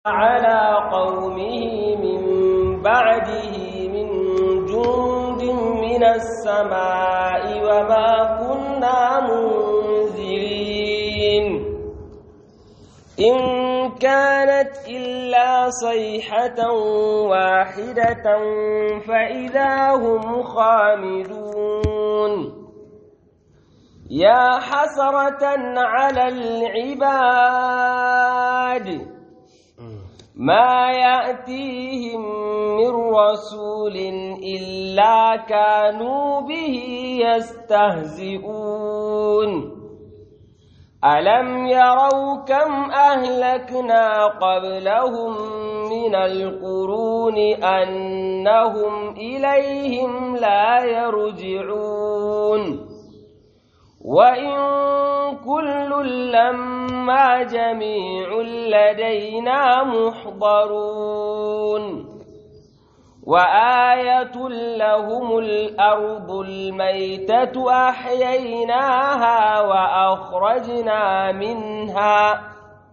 على قومه من بعده من جند من السماء وما كنا منزلين إن كانت إلا صيحة واحدة فإذا هم خامدون يا حسرة على العباد ما يأتيهم من رسول إلا كانوا به يستهزئون ألم يروا كم أهلكنا قبلهم من القرون أنهم إليهم لا يرجعون وإن كل لما جميع لدينا محضرون وآية لهم الأرض الميتة أحييناها وأخرجنا منها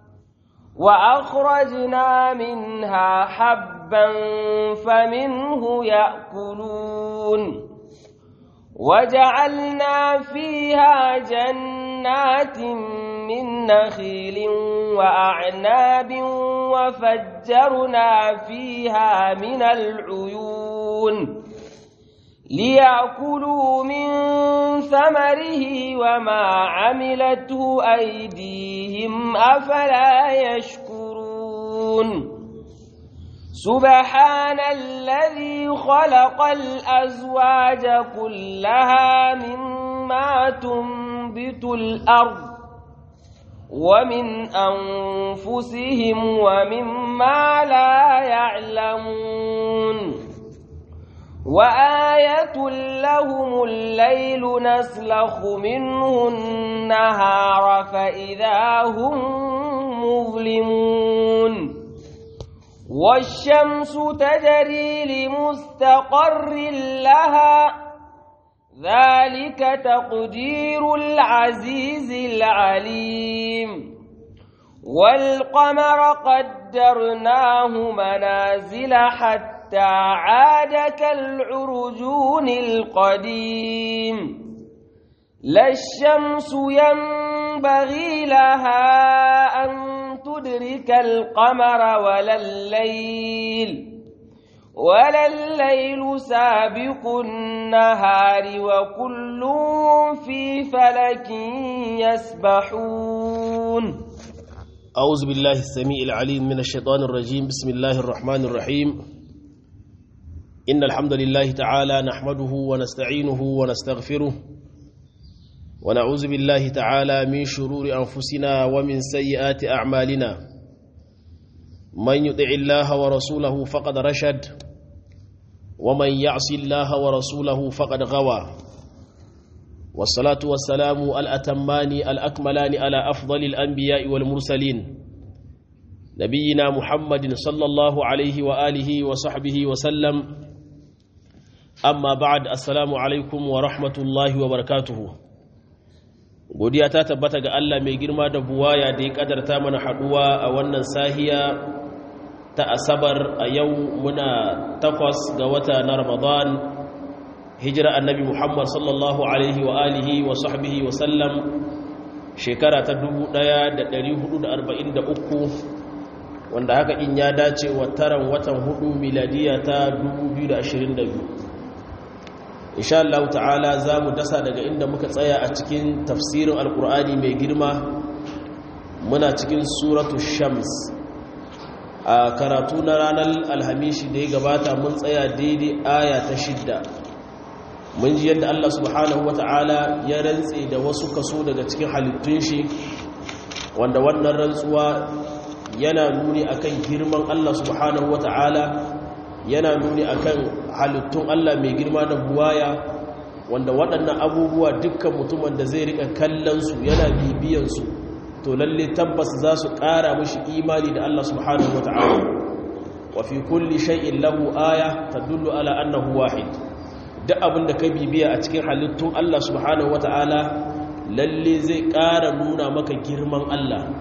وأخرجنا منها حبا فمنه يأكلون وجعلنا فيها جنات من نخيل وأعناب وفجرنا فيها من العيون ليأكلوا من ثمره وما عملته أيديهم أفلا يشكرون سبحان الذي خلق الأزواج كلها مما تنبت الأرض ومن أنفسهم ومما لا يعلمون وآية لهم الليل نسلخ منه النهار فإذا هم مظلمون والشمس تجري لمستقر لها ذلك تقدير العزيز العليم والقمر قدرناه منازل حتى عاد كالعرجون القديم لا الشمس ينبغي لها أن تدرك القمر ولا الليل ولا الليل سابق النهار وكل في فلك يسبحون أعوذ بالله السميع العليم من الشيطان الرجيم بسم الله الرحمن الرحيم إن الحمد لله تعالى نحمده ونستعينه ونستغفره ونعوذ بالله تعالى من شرور أنفسنا ومن سيئات أعمالنا من يطع الله ورسوله فقد رشد ومن يعص الله ورسوله فقد غوى والصلاة والسلام الأتمان الأكملان على أفضل الأنبياء والمرسلين نبينا محمد صلى الله عليه وآله وصحبه وسلم أما بعد السلام عليكم ورحمة الله وبركاته godiya ta tabbata ga Allah mai girma da buwaya da ya kadarta mana haduwa a wannan sahiya ta asabar a yau muna takwas ga wata na ramadan hijira annabi muhammad sallallahu alaihi wa alihi wa sahbihi wa sallam shekara ta 1443 wanda haka in ya dace wa taran watan hudu miladiya ta 2022 insha Allah ta'ala za mu dasa daga inda muka tsaya a cikin tafsirin alkur'ani mai girma muna cikin suratu shams a karatu na ranar alhamishi da ya gabata mun tsaya daidai aya ta shidda mun ji yadda Allah subhanahu wa ta'ala ya rantse da wasu kaso daga cikin halittun shi wanda wannan rantsuwa yana nuni akan girman Allah subhanahu wa ta'ala yana nuni akan halittun Allah mai girma da buwaya wanda waɗannan abubuwa dukkan mutumin da zai rika kallon su yana bibiyan su to lalle tabbas za su ƙara mashi imani da Allah subhanahu wata'ala wa fi kulli shay'in lahu aya tadullu ala annahu wahid duk abin da ka bibiya a cikin halittun Allah subhanahu wata'ala lalle zai ƙara nuna maka girman Allah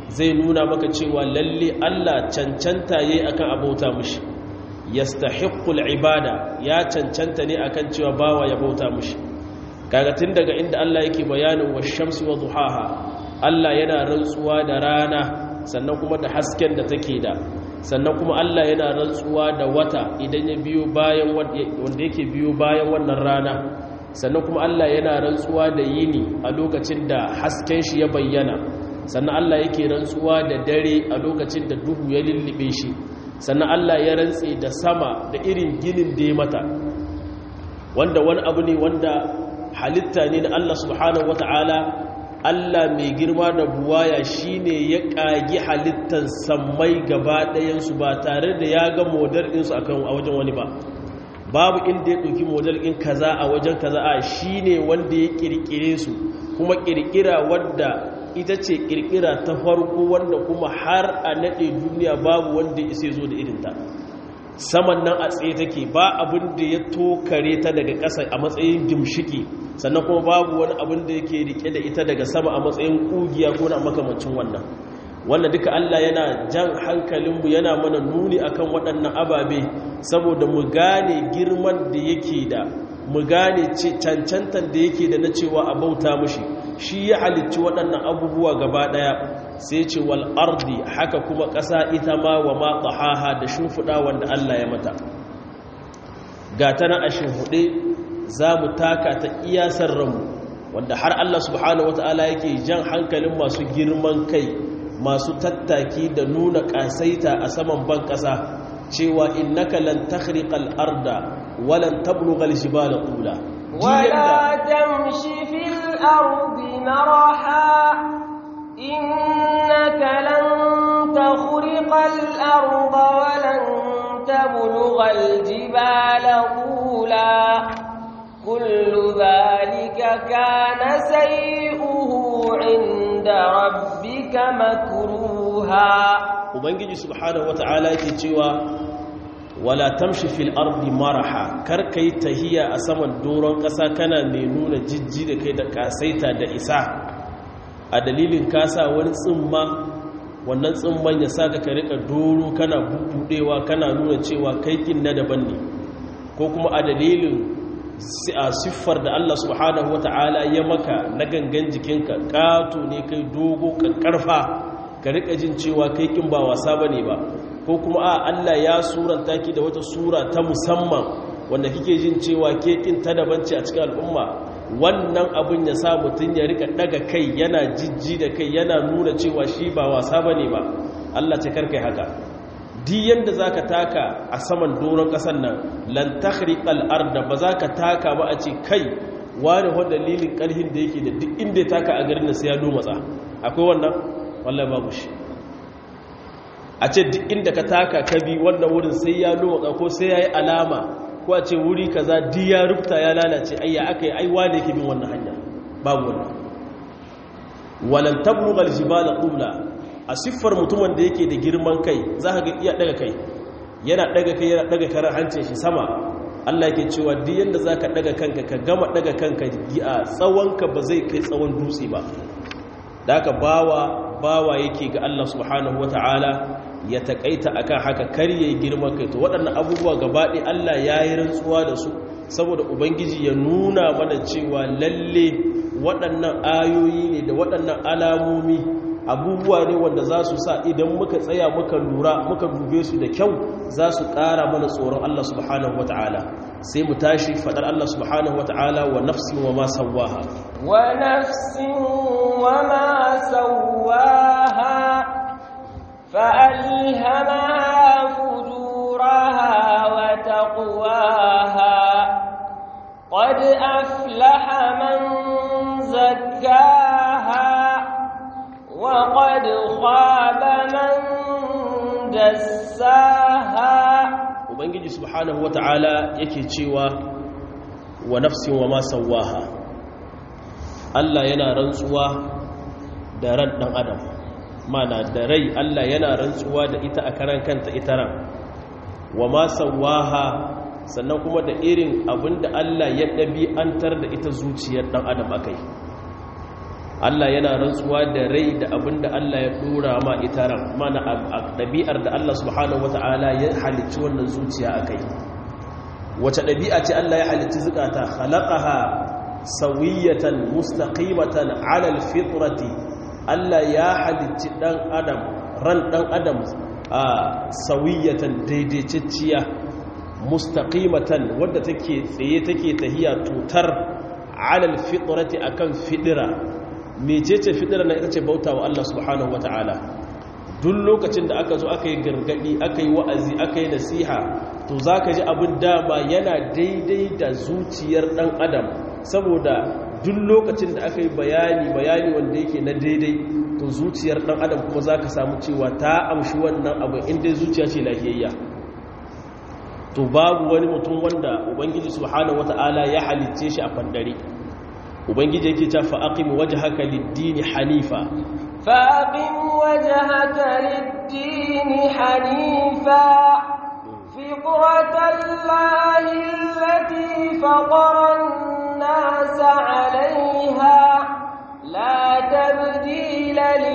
zai nuna maka cewa lalle Allah cancanta yayi akan abauta mushi yastahiqqul ibada ya cancanta ne akan cewa bawa ya bauta mushi kaga tun daga inda Allah yake bayanin washamsi wa duhaha Allah yana rantsuwa da rana sannan kuma da hasken da take da sannan kuma Allah yana rantsuwa da wata idan ya biyo bayan wanda yake biyo bayan wannan rana sannan kuma Allah yana rantsuwa da yini a lokacin da hasken shi ya bayyana sannan Allah yake rantsuwa da dare a lokacin da duhu ya lullube shi sannan Allah ya rantse da sama da irin ginin da ya mata wanda wani abu ne wanda halitta ne na Allah subhanahu wata'ala Allah mai girma da buwaya shine ya kagi halittan sammai gaba ɗayansu ba tare da ya ga modar ɗinsu a wajen wani ba babu inda ya ɗauki model ɗin kaza a wajen kaza a shi ne wanda ya ƙirƙire su kuma ƙirƙira wadda ita ce ƙirƙira ta farko wanda kuma har a naɗe duniya babu wanda ya zo da irinta saman nan a tsaye take ba abin da ya tokare ta daga ƙasa a matsayin gimshiki sannan kuma babu wani abin da yake riƙe da ita daga sama a matsayin ƙugiya ko na makamancin wannan wannan duka Allah yana jan hankalinmu yana mana nuni akan waɗannan ababe saboda mu gane girman da yake da mu gane cancantar da yake da na cewa a bauta mushi shi ya halicci waɗannan abubuwa gaba ɗaya sai ce wal ardi haka kuma ƙasa ita ma wa ma tahaha da shimfiɗa wanda Allah ya mata ga ta na a shimfiɗe za mu taka ta iyasar ranmu wanda har Allah subhanahu wata'ala yake jan hankalin masu girman kai masu tattaki da nuna ƙasaita a saman ban ƙasa cewa innaka lan takhriqal arda walan tablughal jibala tula wala tamshi fil ardi maraha innaka lan takhriqal arda walan tablughal jibala tula kullu dhalika kana sayuhu 'inda rabbika makruha ubangiji subhanahu wata'ala yake cewa wala tamshi fil ardi maraha kar kai tahiya a saman doron ƙasa kana mai nuna jijji da kai da kasaita da isa a dalilin kasa wani tsimma wannan tsimman ya saka ka rika doro kana bubudewa kana nuna cewa kai kin na daban ne ko kuma a dalilin a siffar da Allah subhanahu wata'ala ya maka na gangan jikinka ƙato ne kai dogo ƙarfa ka rika jin cewa kai kin ba wasa bane ba ko kuma a Allah ya suranta ki da wata sura ta musamman wanda kike jin cewa ke kin ta daban ce a cikin al'umma wannan abun ya sa mutun ya rika daga kai yana jijji da kai yana nuna cewa shi ba wasa bane ba Allah ce karkai haka di yanda zaka taka a saman doron kasan nan lan takhriqal arda ba zaka taka ba a ce kai wani wanda dalilin karhin da yake da duk inda ya taka a garin nan sai ya domatsa akwai wannan wallahi babu shi a ce duk inda ka taka ka bi wannan wurin sai ya loka ko sai ya yi alama ko a ce wuri kaza di ya rufta ya lalace ayya aka yi aiwa da yake bin wannan hanya babu wannan walan tablughal jibala qula a siffar mutumin da yake da girman kai za ka ga iya daga kai yana daga kai yana daga karar hancin shi sama Allah yake cewa duk yanda zaka daga kanka ka gama daga kanka a tsawonka ba zai kai tsawon dutse ba da haka bawa bawa yake ga Allah subhanahu wata'ala ya takaita akan haka kar yayi girman kai to waɗannan abubuwa gabaɗaya Allah ya yi rantsuwa da su saboda ubangiji ya nuna mana cewa lalle waɗannan ayoyi ne da waɗannan alamomi abubuwa ne wanda za su sa idan muka tsaya muka lura muka dube su da kyau za su ƙara mana tsoron Allah subhanahu wata'ala sai mu tashi faɗar Allah subhanahu wata'ala wa nafsin wa ma sawaha wa nafsin wa ma sawaha فألهمها فجورها وتقواها قد أفلح من زكاها وقد خاب من دساها ubangiji subhanahu wata'ala yake cewa wa nafsin wa ma sawaha Allah yana rantsuwa da ran dan adam mana da rai Allah yana rantsuwa da ita a karan kanta ita ran wa ma sawaha sannan kuma da irin abinda Allah ya ɗabi'antar da ita zuciyar ɗan adam akai Allah yana rantsuwa da rai da abin da Allah ya dora ma ita ran mana ɗabi'ar da Allah subhanahu wata'ala ya halicci wannan zuciya a kai wace ɗabi'a ce Allah ya halicci zukata khalaqaha sawiyatan mustaqimatan ala alfitrati Allah ya halicci dan adam ran dan adam a sawiyatan daidaitacciya mustaqimatan wadda take tsaye take tahiya tutar ala alfitrati akan fidira mecece fidira na ita ce bauta wa Allah subhanahu wata'ala duk lokacin da aka zo aka yi gargadi aka yi wa'azi aka yi nasiha to za ka ji abin dama yana daidai da zuciyar ɗan adam saboda duk lokacin da aka yi bayani bayani wanda yake na daidai to zuciyar ɗan adam kuma za ka samu cewa ta amshi wannan abin inda zuciya ce lafiyayya to babu wani mutum wanda ubangiji subhanahu wata'ala ya halicce shi a fandare ubangiji yake ta fa'aqim wajhaka lid-dini hanifa faqim wajhaka lid-dini hanifa fitratallahi allati faqara an-nasa 'alayha la tabdila li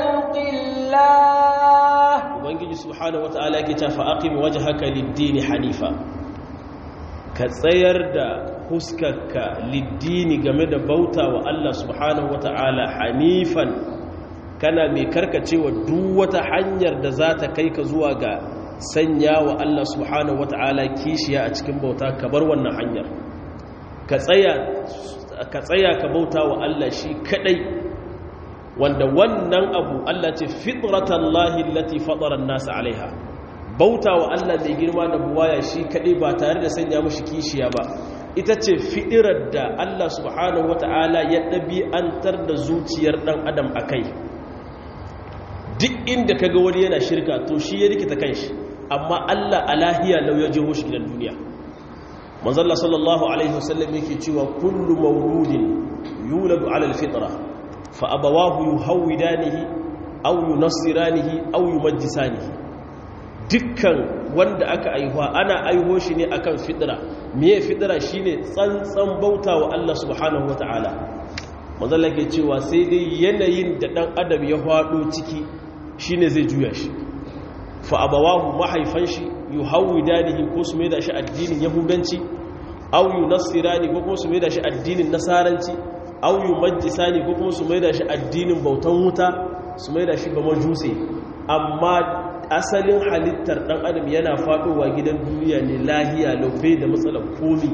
khalqillah ubangiji subhanahu wata'ala yake ta fa'aqim wajhaka lid-dini hanifa ka tsayar da huskarka liddini game da bauta wa Allah subhanahu wata'ala hanifan kana mai karkacewa duk wata hanyar da za ta kai ka zuwa ga sanya wa Allah subhanahu wata'ala kishiya a cikin bauta ka bar wannan hanyar ka tsaya ka bauta wa Allah shi kadai wanda wannan abu Allah ce fitratallahi allati fatara an-nas alaiha bauta wa Allah mai girma da buwaya shi kaɗai ba tare da sanya mashi kishiya ba ita ce fi'irar da Allah subhanahu wa ta'ala ya ɗabi'antar da zuciyar ɗan adam a kai duk inda ka ga wani yana shirka to shi ya rikita kan shi amma Allah alahiya lau ya jiho shi gidan duniya manzalla sallallahu alaihi wasallam yake cewa kullu mauludin yuladu alal fitra fa abawahu yuhawidanihi aw yunassiranihi aw yumajjisanihi dukkan wanda aka aihuwa ana aiho shi ne akan fidira miye fidira shine tsantsan bauta wa Allah subhanahu wataala manzon ke cewa sai dai yanayin da dan adam ya hwado ciki shine zai juya shi fa abawahu mahaifan shi yuhawidanihi ko su maida shi addinin yahudanci aw yunassirani ko kuma su maida shi addinin nasaranci aw yumajjisani ko kuma su maida shi addinin bautan wuta su maida shi ba majusi amma asalin halittar ɗan adam yana faɗowa gidan duniya ne lahiya laufe da matsalar komi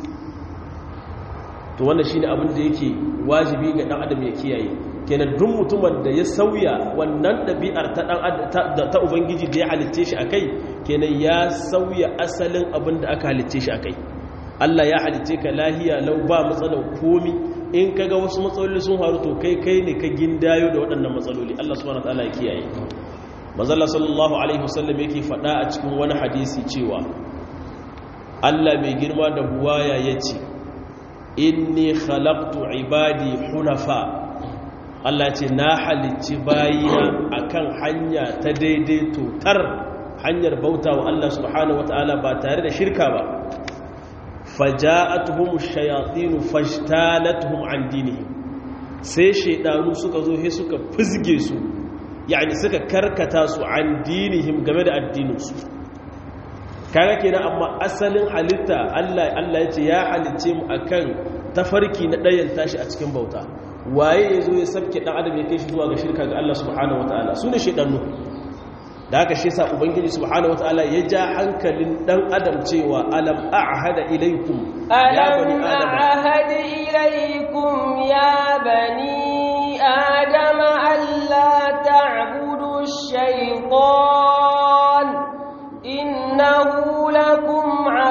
to wannan shine abin da yake wajibi ga ɗan adam ya kiyaye kenan duk mutumin da ya sauya wannan ɗabi'ar ta ɗan ta ubangiji da ya halitce shi akai kenan ya sauya asalin abin da aka halitce shi akai Allah ya halitce ka lahiya lau ba matsalar komi in kaga wasu matsaloli sun faru to kai kai ne ka gindayo da waɗannan matsaloli Allah subhanahu wataala ya kiyaye mazalla sallallahu alaihi wasallam yake faɗa a cikin wani hadisi cewa Allah mai girma da buwaya ya ce inni khalaqtu ibadi hunafa Allah ce na halicci bayina akan hanya ta daidai totar hanyar bauta wa Allah subhanahu wataala ba tare da shirka ba faja'atuhum ash-shayatin fashtalatuhum an dinihim sai shaydanu suka zo he suka fizge su yani suka karkata su an dinihim game da addininsu kaga kenan amma asalin halitta Allah Allah yace ya halicce mu akan tafarki na dayan tashi a cikin bauta waye yazo ya sabke dan adam ya kai shi zuwa ga shirka ga Allah subhanahu wataala sune shedanu da haka shi yasa ubangiji subhanahu wataala ya ja hankalin dan adam cewa alam a'hada ilaykum ya bani adam a'had ilaykum ya bani adam alla ta'budu ash-shaytan innahu lakum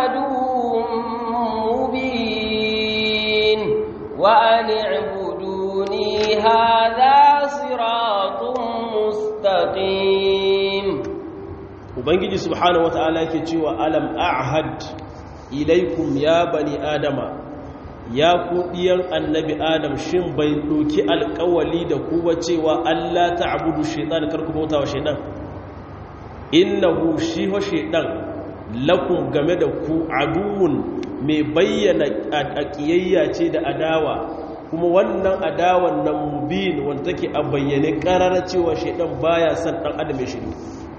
aduwwun mubin wa an i'buduni hadha siratun mustaqim ubangiji subhanahu wata'ala yake cewa alam a'had ilaikum ya bani adama ya ku diyan annabi adam shin bai doki alƙawali da ku ba cewa Allah ta'budu shaytan kar ku bauta wa shaytan innahu shi wa shaytan lakum game da ku aduwun mai bayyana aqiyayya ce da adawa kuma wannan adawan nan mubin wanda take a bayyane karara cewa shaidan baya son dan adam ya shiru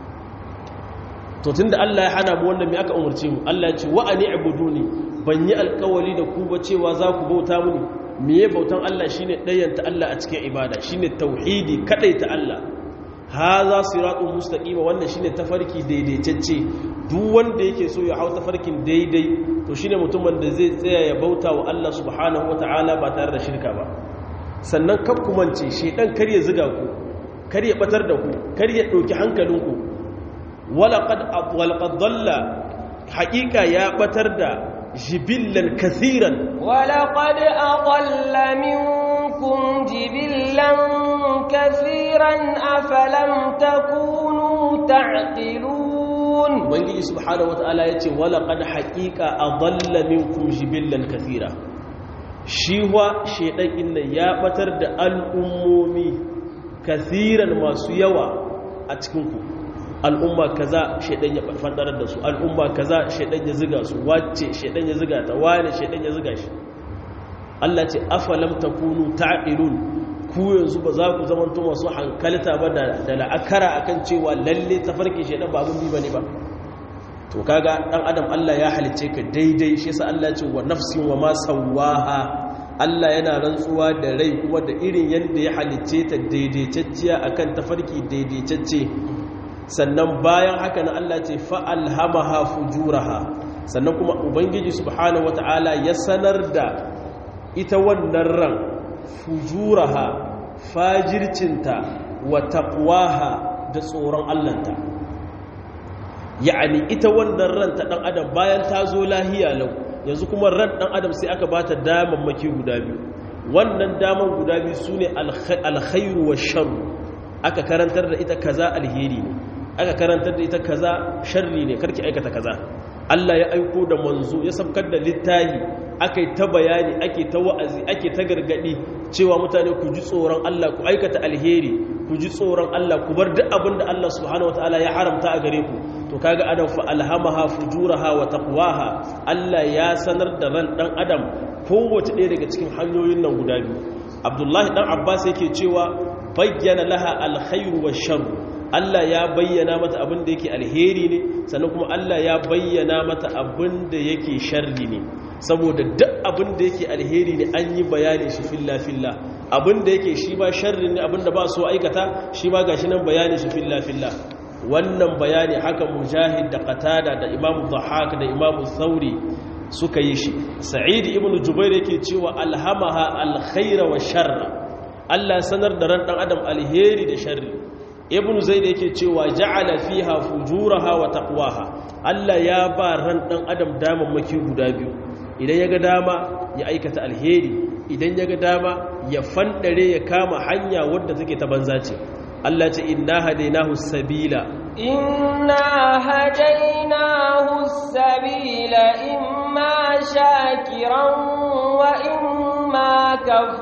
to tunda Allah ya hana mu wannan me aka umarce mu Allah ya ce wa ani ibuduni ban yi alkawali da ku ba cewa za ku bauta mini meye bautan Allah shine ɗayanta Allah a cikin ibada shine tauhidi ta Allah haza siratun mustaqima wannan shine tafarki daidaitacce duk wanda yake so ya hau tafarkin daidai to shine mutumin da zai tsaya ya bauta wa Allah subhanahu wataala ba tare da shirka ba sannan kar ku mance shedan kar ya ziga ku kar ya batar da ku kar ya dauki hankalinku walaqad walaqad dalla haqiqa ya batar da jibillan kathiran ولقد أضل منكم جبلا كثيرا أفلم تكونوا تعقلون ubangiji subhanahu wataala yace walaqad haqiqa adalla minkum jibillan kathira shi wa shedan inna ya batar da al'ummomi kathiran masu yawa a cikin ku al'umma kaza shedan ya fandarar da su al'umma kaza shedan ya ziga su wacce shedan ya ziga ta wane shedan ya ziga shi Allah ce afalam takunu ta'qilun ku yanzu ba za ku zama to masu hankalta ba da la'akara akan cewa lalle tafarki shedan ba abun bi bane ba to kaga dan adam Allah ya halice ka daidai shi yasa Allah ya ce wa nafsin wa ma sawaha Allah yana rantsuwa da rai kuma da irin yanda ya halice ta daidaitacciya akan tafarki daidaitacce sannan bayan haka na Allah ce fa'alhamaha fujuraha sannan kuma ubangiji subhanahu wata'ala ya sanar da ita wannan ran fujuraha fajircinta wa taqwaha da tsoron Allahnta ya'ani ita wannan ran ta dan adam bayan ta zo lahiya lau yanzu kuma ran dan adam sai aka bata damammaki guda biyu wannan daman guda biyu sune alkhairu wa sharru aka karantar da ita kaza alheri ne aka karantar da ita kaza sharri ne karki aikata kaza Allah ya aiko da manzo ya sabkar da littahi akai ta bayani ake ta wa'azi ake ta gargadi cewa mutane ku ji tsoron Allah ku aikata alheri ku ji tsoron Allah ku bar duk abin da Allah subhanahu wataala ya haramta a gare ku to kaga adam fa alhamaha fujuraha wa taqwaha Allah ya sanar da ran dan adam kowace ɗaya daga cikin hanyoyin nan guda biyu Abdullahi dan Abbas yake cewa bayyana laha alkhairu wa sharru Allah ya bayyana mata abin da yake alheri ne sannan kuma Allah ya bayyana mata abin da yake sharri ne saboda duk abin da yake alheri ne an yi bayani shi filla filla abin da yake shi ba sharri ne abin da ba so aikata shi ba gashi nan bayani shi filla filla wannan bayani haka mujahid da qatada da imam dhahak da imam thauri suka yi shi sa'id ibn jubair yake cewa alhamaha alkhaira wa sharra Allah sanar da ran dan adam alheri da sharri ibn zaid yake cewa ja'ala fiha fujuraha wa taqwaha Allah ya ba ran dan adam damammaki guda biyu idan yaga dama ya aikata alheri idan yaga dama ya fandare ya kama hanya wadda take ta banza ce Allah ce inna hadainahu sabila inna hadainahu sabila imma shakiran wa imma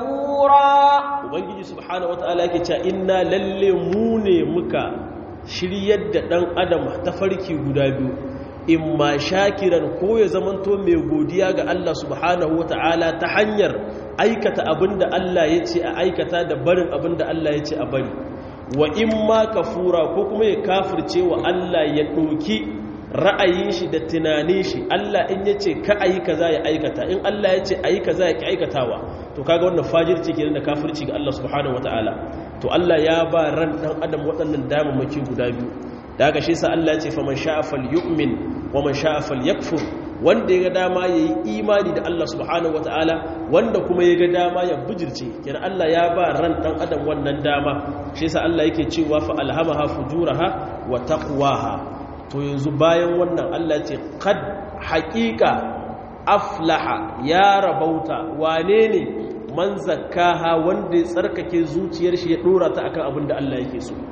kafura ubangiji subhanahu wataala yake cewa inna lalle mu ne muka shiryar da dan adam ta farki guda biyu imma shakiran ko ya zamanto mai godiya ga Allah subhanahu wataala ta hanyar aikata abinda Allah ya ce a aikata da barin abinda Allah ya ce a bari wa imma kafura ko kuma ya kafirce wa Allah ya ɗauki ra'ayin shi da tunanin shi Allah in ya ce ka ayi kaza ya aikata in Allah ya ce ayi kaza ya ki aikatawa to kaga wannan fajirci kenan da kafirci ga Allah subhanahu wataala to Allah ya ba ran dan adam waɗannan damammaki guda biyu da haka shi sa Allah ya ce faman sha'a falyu'min wa man sha'a falyakfur wanda ya ga dama yayi imani da Allah subhanahu wataala wanda kuma ya ga dama ya bujirce kenan Allah ya ba ran dan adam wannan dama shi sa Allah yake cewa fa alhamaha fujuraha wa taqwaha to yanzu bayan wannan Allah ce kad haƙiƙa aflaha ya rabauta wane ne man zakkaha wanda ya tsarkake zuciyar shi ya dora ta akan abin da Allah yake so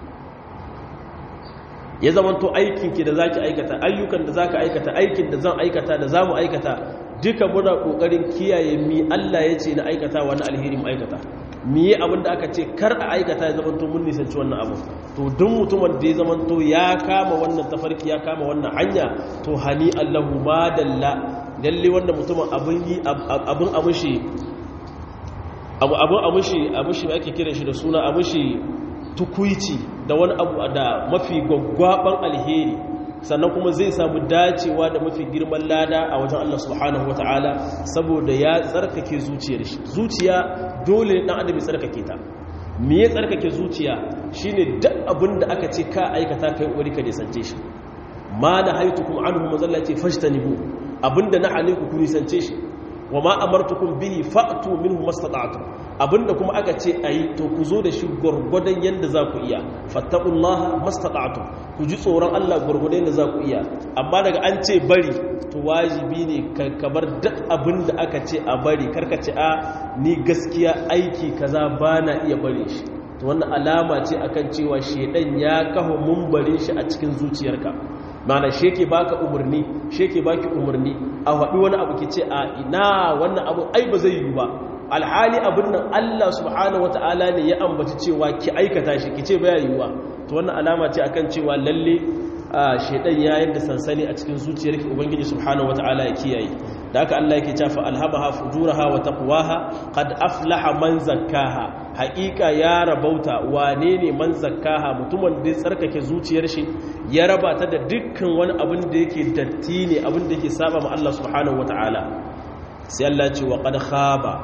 ya zamanto aikinki da zaki aikata ayyukan da zaka aikata aikin da zan aikata da zamu aikata duka muna kokarin kiyaye mi Allah ya ce na aikata wani alheri mu aikata miye abin da aka ce kar a aikata ya zamanto mun nisanci wannan abu to duk mutumin da ya zamanto ya kama wannan tafarki ya kama wannan hanya to hani Allahu madalla lalle wanda mutumin abin yi abin amushi abu abu amushi amushi ake kira shi da suna amushi tukuici da wani abu da mafi gwaggwaban alheri sannan kuma zai samu dacewa da mafi girman lada a wajen Allah subhanahu wataala saboda ya tsarkake zuciyar shi zuciya dole dan adam ya tsarkake ta me ya tsarkake zuciya shine duk abin da aka ce ka aikata kai kokari ka nisance shi ma na haitukum anhu mazallati fashtanibu abinda na hane ku nisance shi wa ma amartukum bihi fa'tu minhu mastata'tum abinda kuma aka ce ayi to ku zo da shi gurgudan yanda za ku iya fattaqullaha mastata'tum ku ji tsoron Allah gurgudan yanda za ku iya amma daga an ce bari to wajibi ne ka bar duk abinda aka ce a bari karka ce a ni gaskiya aiki kaza bana iya bari shi to wannan alama ce akan cewa shedan ya kafa mumbarin shi a cikin zuciyarka mana sheke baka umarni sheke baki umarni a faɗi wani abu ke ce a ina wannan abu ai ba zai yi ba alhali abin nan Allah subhanahu wata'ala ne ya ambaci cewa ki aikata shi ki ce baya yiwuwa to wannan alama ce akan cewa lalle shedan ya yadda sansani a cikin zuciyarki ubangiji subhanahu wata'ala ya kiyaye da haka Allah yake cewa alhamaha fujuraha wa taqwaha qad aflaha man zakkaha haƙiƙa ya rabauta wane ne man zakkaha mutumin da ya tsarkake zuciyar shi ya raba ta da dukkan wani abin da yake datti ne abin da yake saba ma Allah subhanahu wata'ala sai Allah ce wa qad khaba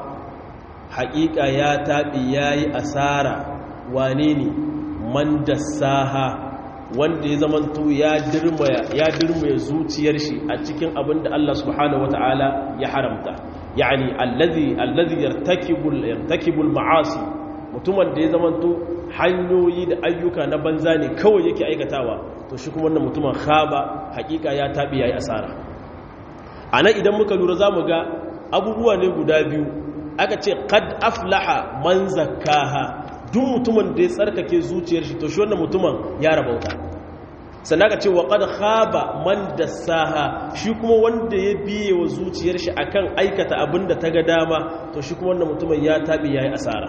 haƙiƙa ya taɓi yayi asara wane ne man dassaha wanda ya zamanto ya dirmaya ya dirmaya zuciyar shi a cikin abin da Allah subhanahu wata'ala ya haramta yani allazi allazi yartakibul yartakibul ma'asi mutumin da ya zamanto hanyoyi da ayyuka na banza ne kawai yake aikatawa to shi kuma wannan mutumin khaba hakika ya tabi yayi asara anan idan muka lura zamu ga abubuwa ne guda biyu aka ce qad aflaha man zakkaha duk mutumin da ya tsarkake zuciyar shi to shi wannan mutumin ya rabauta sannan aka ce wa qad khaba man dassaha shi kuma wanda ya biye wa zuciyar shi akan aikata abinda ta ga dama to shi kuma wannan mutumin ya tabi yayi asara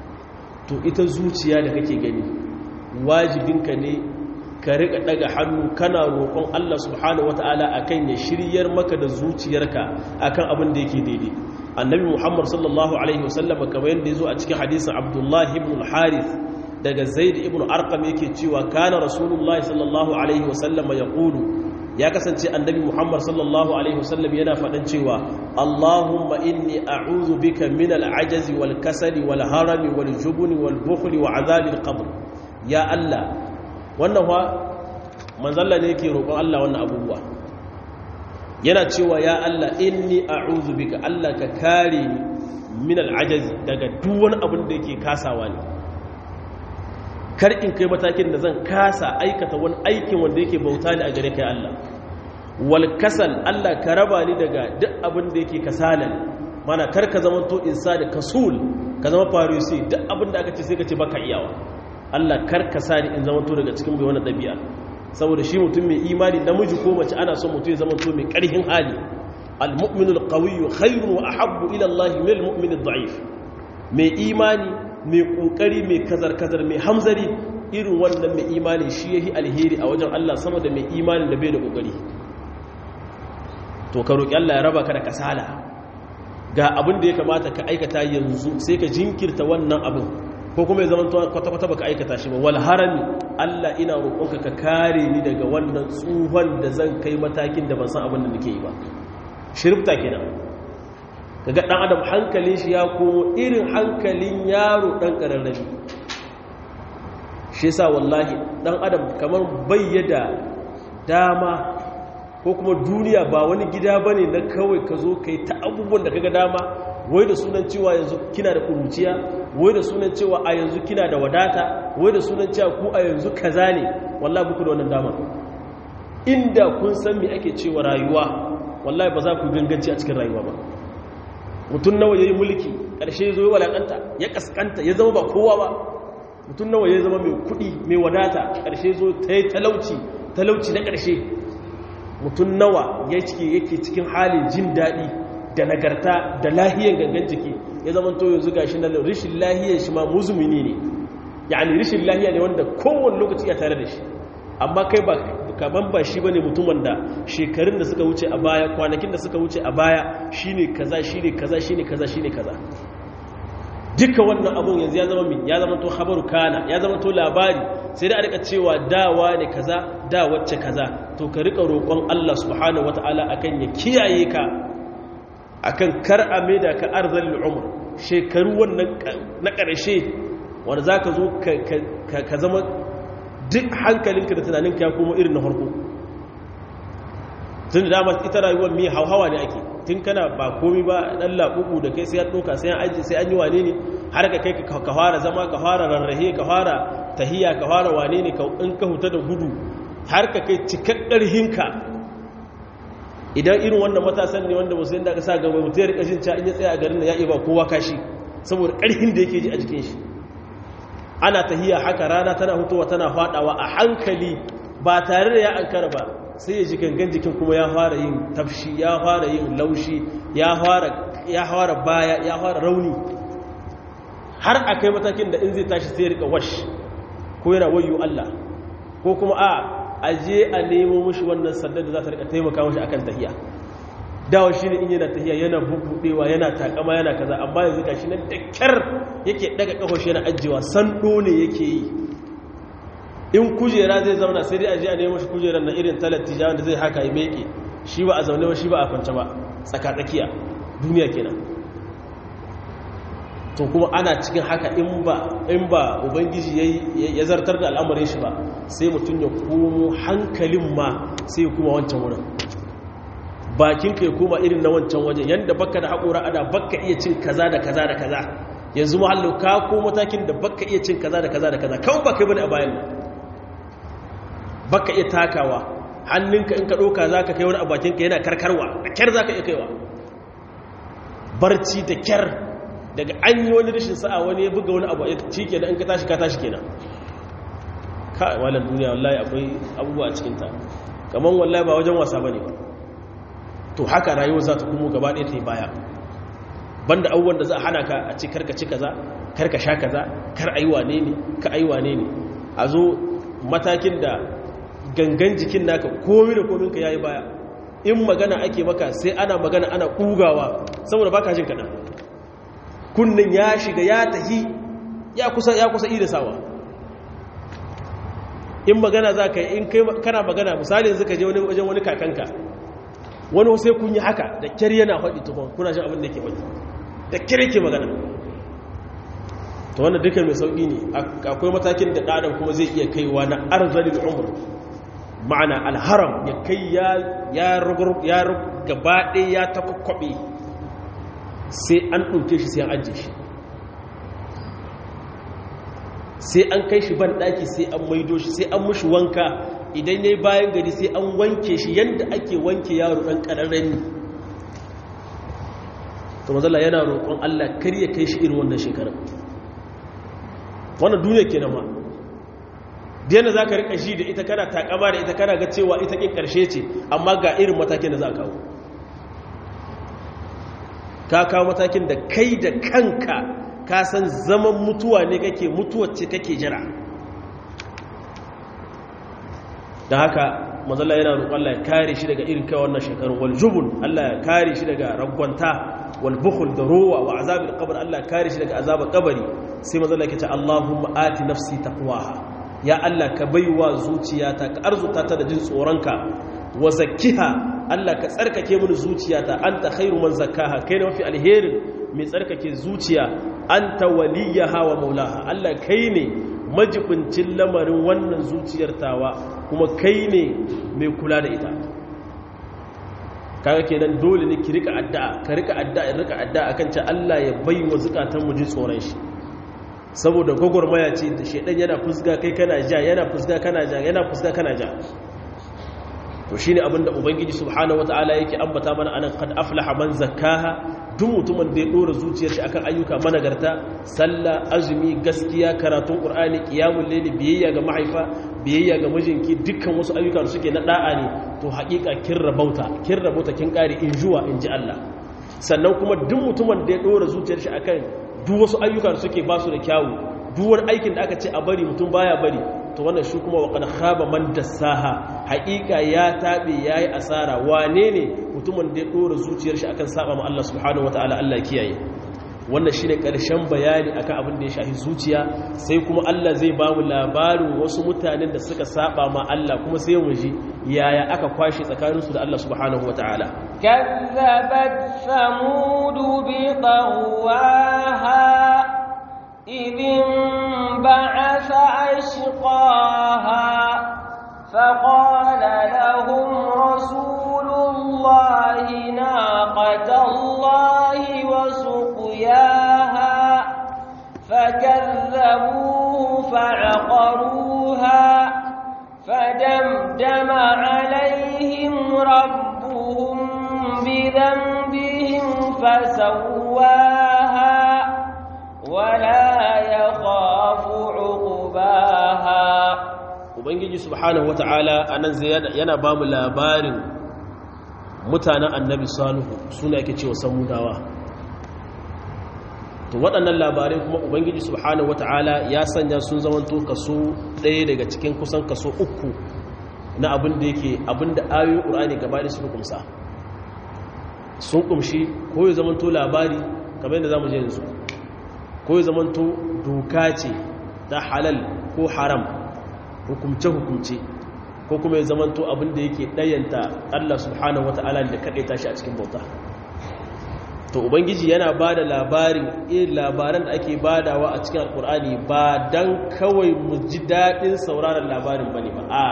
to ita zuciya da kake gani wajibinka ne ka rika daga hannu kana roƙon Allah subhanahu wataala akan ya shiryar maka da zuciyarka akan abin da yake daidai annabi Muhammad sallallahu alaihi wasallam kamar yadda yazo a cikin hadisin Abdullah ibn al-Harith daga Zaid ibn Arqam yake cewa kana Rasulullahi sallallahu alaihi wasallam yaqulu ya kasance annabi Muhammad sallallahu alaihi wasallam yana faɗan cewa Allahumma inni a'udhu bika min al-ajazi wal kasali wal harami wal jubni wal bukhli wa azabil qabr ya Allah wannan wa manzalla ne yake roƙon Allah wannan abubuwa yana cewa ya Allah inni a'udhu bika Allah ka kare ni min al-ajazi daga duk wani abin da yake kasawa ne kar in kai matakin da zan kasa aikata wani aikin wanda yake bauta ne a gare kai Allah wal kasal Allah ka raba ni daga duk abin da yake kasala ne mana kar ka zama to insani kasul ka zama farisi duk abin da aka ce sai ka ce baka iyawa Allah kar ka sa ni in zama to daga cikin bai wani dabi'a saboda shi mutum mai imani namiji ko mace ana son mutum ya zama to mai karhin hali al-mu'minu al-qawiyyu khayrun wa ahabbu ila Allah min al-mu'min ad-da'if mai imani mai kokari mai kazar-kazar mai hamzari irin wannan mai imani shi yahi alheri a wajen Allah sama da mai imani da bai da kokari to ka roki Allah ya raba ka da kasala ga abin da ya kamata ka aikata yanzu sai ka jinkirta wannan abin ko kuma ya zama kwata-kwata baka aikata shi ba wal harami Allah ina roƙonka ka kare ni daga wannan tsuhon da zan kai matakin da ban san abin da nake yi ba shirfta kenan kaga dan adam hankalin shi ya komo irin hankalin yaro dan kararrabi shi yasa wallahi dan adam kamar bayyada dama ko kuma duniya ba wani gida bane na kawai ka zo kai ta abubuwan da kaga dama wai da sunan cewa yanzu kina da kuruciya wai da sunan cewa a yanzu kina da wadata wai da sunan cewa ku a yanzu kaza ne wallahi buku da wannan dama inda kun san me ake cewa rayuwa wallahi ba za ku ganganci a cikin rayuwa ba mutum nawa yayi mulki karshe zo ya walakanta ya kaskanta ya zama ba kowa ba mutum nawa ya zama mai kudi mai wadata karshe zo ta yi talauci talauci na karshe mutum nawa yake cikin halin jin daɗi da nagarta da lahiyar gangan jiki ya zama to yanzu gashi na rishin lahiyar shi ma muzumini ne yani rishin lahiya ne wanda kowane lokaci ya tare da shi amma kai ba kaman ba shi bane mutumin da shekarun da suka wuce a baya kwanakin da suka wuce a baya shine kaza shine kaza shine kaza shine kaza duka wannan abun yanzu ya zama min ya zama to khabaru kana ya zama to labari sai da a rika cewa dawa ne kaza da wacce kaza to ka rika roƙon Allah subhanahu wataala akan ya kiyaye ka akan kar a maida ka arzalil umr shekaru wannan na ƙarshe wanda zaka zo ka zama duk hankalinka da tunaninka ya koma irin na farko tun da dama ita rayuwar mi hauhawa ne ake tun kana ba komi ba dan laɓuɓu da kai sai an ɗauka sai an aji sai an yi wane ne har ka kai ka fara zama ka fara rarrahe ka fara tahiya ka fara wane ne in ka huta da gudu har ka kai cikakkar hinka idan irin wannan matasan ne wanda musulun da aka sa gaba mutu ya rika jin ca in ya tsaya a garin da ya iya ba kowa kashi saboda ƙarfin da yake ji a jikin shi ana tahiya haka rana tana hutowa tana faɗawa a hankali ba tare da ya ankara ba sai ya ji gangan jikin kuma ya fara yin tafshi ya fara yin laushi ya fara baya ya fara rauni har a kai matakin da in zai tashi sai ya rika wash ko yana wayo Allah ko kuma a aje a nemo mushi wannan sandar da za ta rika taimaka mushi akan tahiya dawa shi ne in yana tahiya yana bubudewa yana takama yana kaza amma yanzu gashi nan da kyar yake daga kafashi yana ajiyewa sando ne yake yi in kujera zai zauna sai dai aje a nemo shi kujerar na irin talatija wanda zai haka ya meke shi ba a zaune ba shi ba a kwance ba tsaka tsakiya duniya kenan to kuma ana cikin haka in ba in ba ubangiji ya zartar da al'amarin shi ba sai mutum ya komo hankalin ma sai ya kuma wancan wurin bakin ka ya koma irin na wancan wajen yadda baka da haƙura ada baka iya cin kaza da kaza da kaza yanzu mahallu ka ko matakin da baka iya cin kaza da kaza da kaza kawai baka yi bane a bayan baka iya takawa hannunka in ka ɗauka za ka kai wani abakinka yana karkarwa da kyar za ka iya kaiwa barci da kyar daga an yi wani rashin sa'a wani ya buga wani abu ya ci kenan in ka tashi ka tashi kenan ka walan duniya wallahi akwai abubuwa a cikinta kamar wallahi ba wajen wasa bane ba to haka rayuwar za ta kuma gaba ɗaya ta yi baya banda abubuwan da za a hana ka a ci karka ci kaza karka sha kaza kar ayi wane ne ka ayi wane ne a zo matakin da gangan jikin naka komi da komin ka yayi baya in magana ake maka sai ana magana ana kugawa saboda baka jin kaɗan kunnin ya shiga ya tahi ya kusa ya kusa sawa in magana za ka yi in kai kana magana misali yanzu ka je wani wajen wani kakanka wani sai kun yi haka da kyar yana faɗi tukun kuna shi abin da ke faɗi da kyar yake magana to wannan duka mai sauƙi ne akwai matakin da ɗadan kuma zai iya kaiwa na arzalin umar ma'ana alharam ya kai ya gaba ɗaya ya takwakwaɓe sai an ɗauke shi sai an ajiye shi sai an kai shi ban ɗaki sai an maido shi sai an mushi wanka idan ya yi bayan gari sai an wanke shi yadda ake wanke yaro ɗan ƙararren to mazala yana roƙon allah kar ya kai shi irin wannan shekarar wannan duniya ke nama diyana za ka riƙa shi da ita kana takama da ita kana ga cewa ita ƙin ƙarshe ce amma ga irin matakin da za a kawo ka kawo matakin da kai da kanka ka san zaman mutuwa ne kake mutuwacce kake jira da haka mazalla yana roƙon Allah ya kare shi daga irin kai wannan shekaru wal jubun Allah ya kare shi daga ragwanta wal bukhul da rowa wa azabil qabr Allah ya kare shi daga azabar kabari sai mazalla yake ce Allahumma ati nafsi taqwaha ya Allah ka baiwa zuciyata ka arzuta ta da jin tsoronka wa zakkiha Allah ka tsarkake mini zuciyata anta khairu man zakkaha kai ne mafi alherin mai tsarkake zuciya anta waliyaha wa maulaha Allah kai ne majibincin lamarin wannan zuciyar tawa kuma kai ne mai kula da ita kaga kenan dole ne ki rika addu'a ka rika addu'a rika addu'a akan ce Allah ya baiwa zukatan mu ji tsoron shi saboda gogormaya ce da shedan yana fusga kai kana ja yana fusga kana ja yana fusga kana ja to shine abinda ubangiji subhanahu wataala yake ambata mana anan qad aflaha man zakkaha duk mutumin da ya dora zuciyar shi akan ayyuka managarta sallah azumi gaskiya karatun qur'ani qiyamul layli biyayya ga mahaifa biyayya ga mijinki dukkan wasu ayyuka da suke na da'a ne to haƙiƙa kin rabauta kin rabauta kin kare in juwa in ji Allah sannan kuma duk mutumin da ya dora zuciyar shi akan duk wasu ayyuka da suke basu da kyawu duk wani aikin da aka ce a bari mutum baya bari to wannan shi kuma wa khaba man dassaha haƙiƙa ya tabe yayi asara wane ne mutumin da ya dora zuciyar shi akan saba ma Allah subhanahu wataala Allah kiyaye wannan shine karshen bayani akan abin da ya shafi zuciya sai kuma Allah zai ba mu labarin wasu mutanen da suka saba ma Allah kuma sai mu ji yaya aka kwashe tsakaninsu da Allah subhanahu wataala كذبت ثمود بطغواها إذ انبعث أشقاها فقال لهم رسول الله ناقة الله وسقياها فكذبوه فعقروها فدمدم عليهم ربهم بذنبهم فسواها ولا يخاف عقباها ubangiji subhanahu wata'ala anan zai yana ba mu labarin mutanen annabi salihu suna yake cewa samudawa to waɗannan labarai kuma ubangiji subhanahu wata'ala ya sanya sun zamanto kaso ɗaya daga cikin kusan kaso uku na abin da yake abin da ayoyin ƙur'ani gaba da suka kumsa sun kumshi ko ya zamanto labari kamar yadda za mu je yanzu ko ya zamanto doka ce ta halal ko haram hukumce-hukumce ko kuma ya zamanto abin da yake ɗayanta Allah subhanahu wa ta'ala da kaɗai tashi a cikin bauta to ubangiji yana ba da labarin irin labaran da ake badawa a cikin alkur'ani ba don kawai mu ji daɗin sauraron labarin ba ne ba a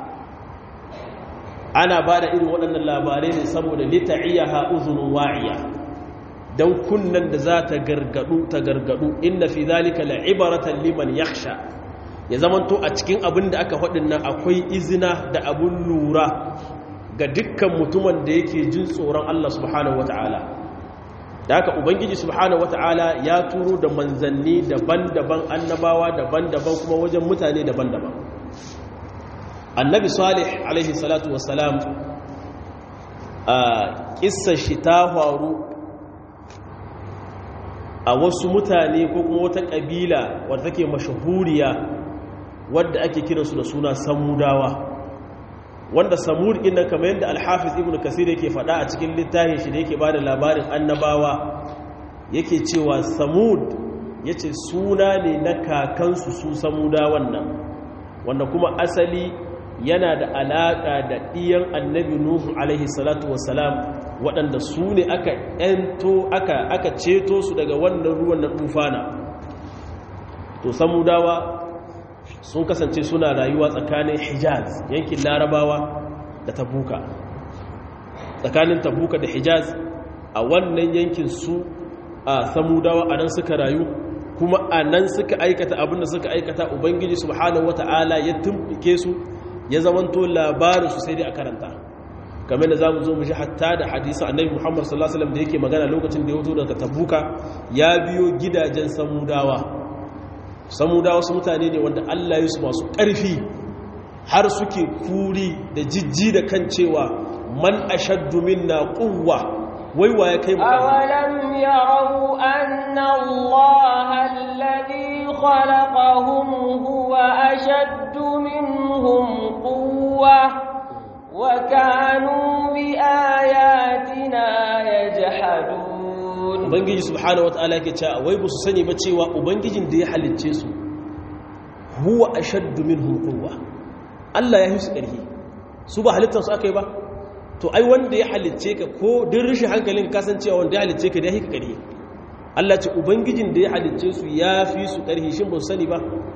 ana ba da irin waɗannan labarai ne saboda lita'iyya ha'uzunin wa'iya don kunnan da za ta gargadu ta gargadu inna fi zalika la'ibaratan liman yakhsha ya zamanto a cikin abin da aka faɗin nan akwai izina da abin lura ga dukkan mutumin da yake jin tsoron Allah subhanahu wata'ala da haka ubangiji subhanahu wata'ala ya turo da manzanni daban-daban annabawa daban-daban kuma wajen mutane daban-daban annabi salih alaihi salatu wassalam a kissar shi ta faru a wasu mutane ko kuma wata ƙabila wadda take mashahuriya wadda ake kiransu da suna samudawa wanda samud ɗin nan kamar yadda alhafiz ibn kasir yake faɗa a cikin littafin shi da yake ba da labarin annabawa yake cewa samud ya ce suna ne na kakansu su samudawan nan wanda kuma asali yana da alaƙa da ɗiyan annabi nuhu alaihi salatu wasalam waɗanda su ne aka ‘yanto aka ceto su daga wannan ruwan na tufana to samudawa sun kasance suna rayuwa tsakanin hijaz yankin larabawa da tabuka tsakanin tabuka da hijaz a wannan yankin su a samudawa a nan suka rayu kuma a nan suka aikata abinda suka aikata ubangiji subhanahu wata'ala ya tumɓike su ya zamanto labarinsu sai dai a karanta kamar da za mu zo mu ji hatta da hadisa annabi muhammad sallallahu alaihi wasallam da yake magana lokacin da ya fito daga tabuka ya biyo gidajen samudawa samudawa su mutane ne wanda allah ya su masu ƙarfi har suke kuri da jijji da kan cewa man ashaddu minna quwwa wai wa ya kai mu awalam yarau anna allaha alladhi khalaqahum huwa ashaddu minhum quwwa وكانوا بآياتنا يجحدون ubangiji subhanahu wataala yake cewa wai ba su sani ba cewa ubangijin da ya halicce su huwa ashaddu minhum quwwa Allah ya yi su ƙarfi su ba halittar su akai ba to ai wanda ya halicce ka ko din rishin hankalin ka san cewa wanda ya halicce ka da ya yi ka ƙarfi Allah ce ubangijin da ya halicce su ya fi su ƙarfi shin ba su sani ba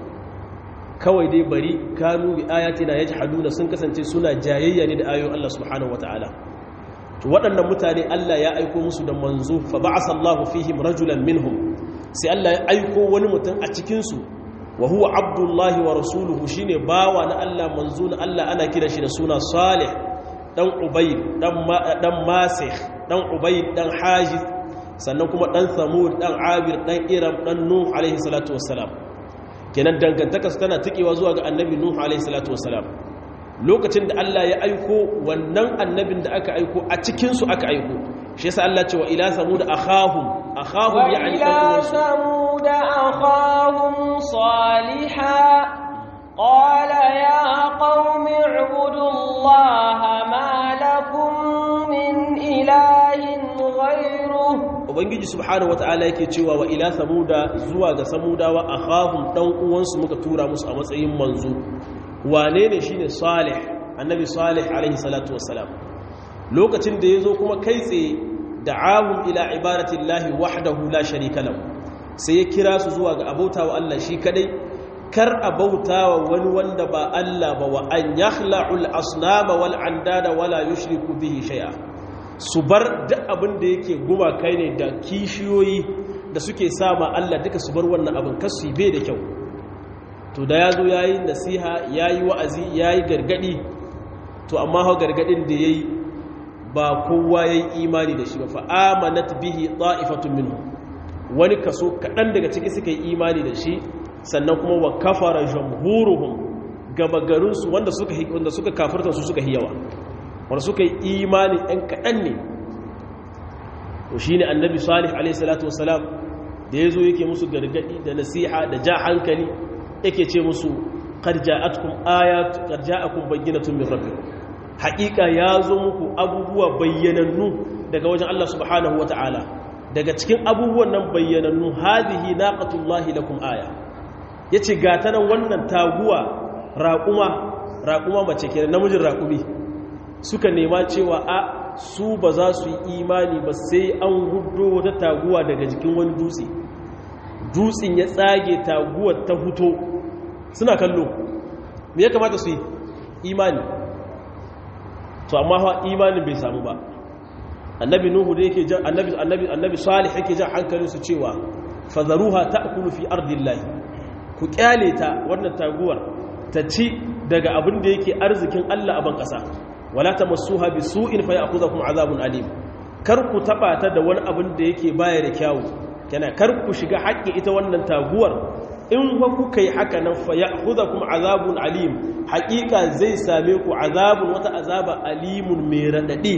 kawai dai bari kanu bi ayatina yajhaduna sun kasance suna jayayya ne da ayoyin Allah subhanahu wataala to waɗannan mutane Allah ya aiko musu da manzo fa ba'asa Allahu fihim rajulan minhum sai Allah ya aiko wani mutum a cikin su wa huwa abdullahi wa rasuluhu shine bawa na Allah manzo na Allah ana kira shi da suna Salih dan Ubayd dan dan Masih dan Ubayd dan Hajiz sannan kuma dan Samud dan Abir dan Iram dan Nuh alaihi salatu wassalam kenan dangantakarsu tana tikewa zuwa ga annabi nuhu alaihi salatu wasalam lokacin da Allah ya aiko wannan annabin da aka aiko a cikin su aka aiko shi yasa Allah ce wa ila samud akhahum akhahum ya'ni ila samud akhahum salihah qala ya qaumi ibudullaha ma lakum min ilahin ghayruhu ubangiji subhanahu wataala yake cewa wa ila samuda zuwa ga samudawa akhahum dan uwansu muka tura musu a matsayin manzo wane ne shine salih annabi salih alaihi salatu wassalam lokacin da yazo kuma kai tsaye da'ahum ila ibadati llahi wahdahu la sharika lahu sai ya kira su zuwa ga abautawa Allah shi kadai kar abautawa wani wanda ba Allah ba wa an yakhla'ul asnama wal andada wala yushriku bihi shay'a su bar duk abin da yake guma kai ne da kishiyoyi da suke sama Allah duka su bar wannan abin kasu bai da kyau to da ya zo ya yi nasiha ya yi wa'azi ya yi gargadi to amma hau gargadin da ya yi ba kowa ya yi imani da shi ba fa'amanat bihi ta'ifatun minhu wani kaso kaɗan daga ciki suka yi imani da shi sannan kuma wa kafara jamhuruhum gaba garinsu wanda suka kafirta su suka hiyawa wanda suka yi imani ɗan kaɗan ne to shi ne annabi salih alaihissalatu wasalam da ya zo yake musu gargaɗi da nasiha da ja hankali yake ce musu ƙarja'atkum ayat ƙarja'akum bayyinatun min rabbikum haƙiƙa ya zo muku abubuwa bayyanannu daga wajen Allah subhanahu wata'ala daga cikin abubuwan nan bayyanannu hadhihi naqatullahi lakum aya yace ga ta nan wannan taguwa raƙuma raƙuma mace kenan namijin raƙumi suka nema cewa a su ba za su yi imani ba sai an hudo wata taguwa daga jikin wani dutse dutsen ya tsage taguwar ta huto suna kallo me ya kamata su yi imani to amma ha imanin bai samu ba annabi nuhu da yake jan annabi annabi annabi salih yake jan hankalin su cewa fadharuha ta'kulu fi ardillahi ku kyale ta wannan taguwar ta ci daga abin da yake arzikin Allah a ban kasa wala tamassuha bisu'in fayakhudhukum azabun alim kar ku taba ta da wani abin da yake baya da kyawu kana kar ku shiga haƙƙi ita wannan taguwar in fa kuka yi haka nan fayakhudhukum azabun alim haƙiƙa zai same ku azabun wata azaba alimun mai radadi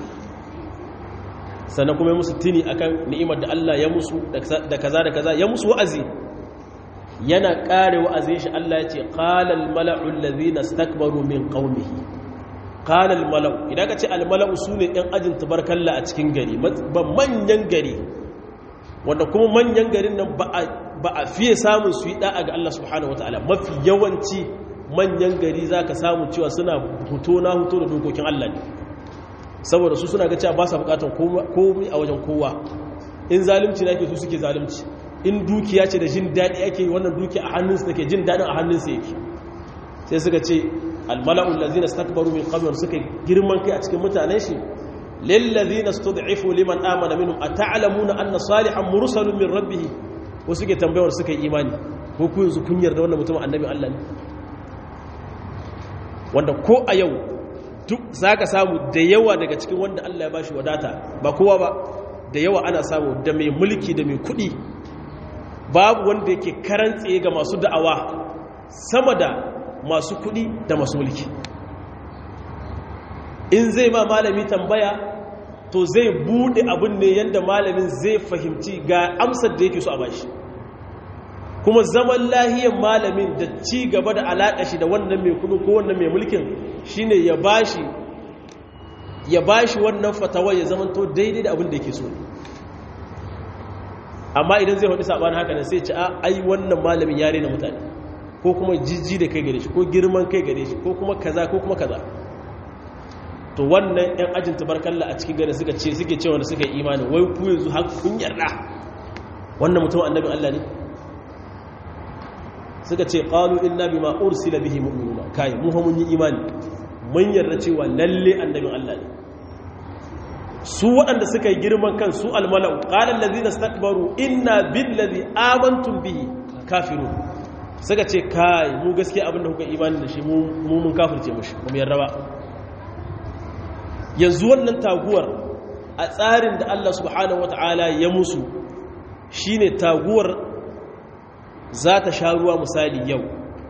sannan kuma musu tuni akan ni'imar da Allah ya musu da kaza da kaza ya musu wa'azi yana kare wa'azin shi Allah ya ce qalal mala'u allazina istakbaru min qaumihi qala al mala'u idan ka ce al mala'u sune ɗan ajin tabarkalla a cikin gari ba manyan gari wanda kuma manyan garin nan ba a fiye samun su yi da'a ga Allah subhanahu wataala mafi yawanci manyan gari zaka samu cewa suna huto na huto da dokokin Allah ne saboda su suna ga cewa ba sa bukatar komai a wajen kowa in zalunci na ke su suke zalunci in dukiya ce da jin daɗi ake wannan duki a hannunsu take jin daɗin a hannunsu yake sai suka ce almala'ul lazina stakbaru min qabl suka girman kai a cikin mutanen shi lil lazina stud'ifu liman amana minhum ata'lamuna anna salihan mursalun min rabbih ko suke tambayar suka yi imani ko ku yanzu kun yarda wannan mutum annabi Allah ne wanda ko a yau duk za ka samu da yawa daga cikin wanda Allah ya ba shi wadata ba kowa ba da yawa ana samu da mai mulki da mai kudi babu wanda yake karantse ga masu da'awa sama da masu kudi da masu mulki in zai ma malami tambaya to zai bude abin ne yadda malamin zai fahimci ga amsar da yake so a bashi kuma zaman lahiyar malamin da ci gaba da alaƙa shi da wannan mai kudu ko wannan mai mulkin shine ya bashi ya bashi wannan fatawa ya zama to daidai da abin da yake so amma idan zai faɗi saɓanin haka nan sai ci a ai wannan malamin yare na mutane ko kuma jijji da kai gare shi ko girman kai gare shi ko kuma kaza ko kuma kaza to wannan yan ajin tabarkalla a cikin gari suka ce suke cewa da suka yi imanin wai ku yanzu har kun yarda wannan mutum annabin Allah ne suka ce qalu inna bima ursila bihi mu'minuna kai mu mun yi imani mun yarda cewa lalle annabin Allah ne su waɗanda suka yi girman kan su almalau qala allazina istakbaru inna billazi amantum bihi kafirun suka ce kai mu gaskiya abinda kuka imani da shi mu mun kafirce mushi mu yarda ba yanzu wannan taguwar a tsarin da Allah subhanahu wataala ya musu shine taguwar za ta sha ruwa misali yau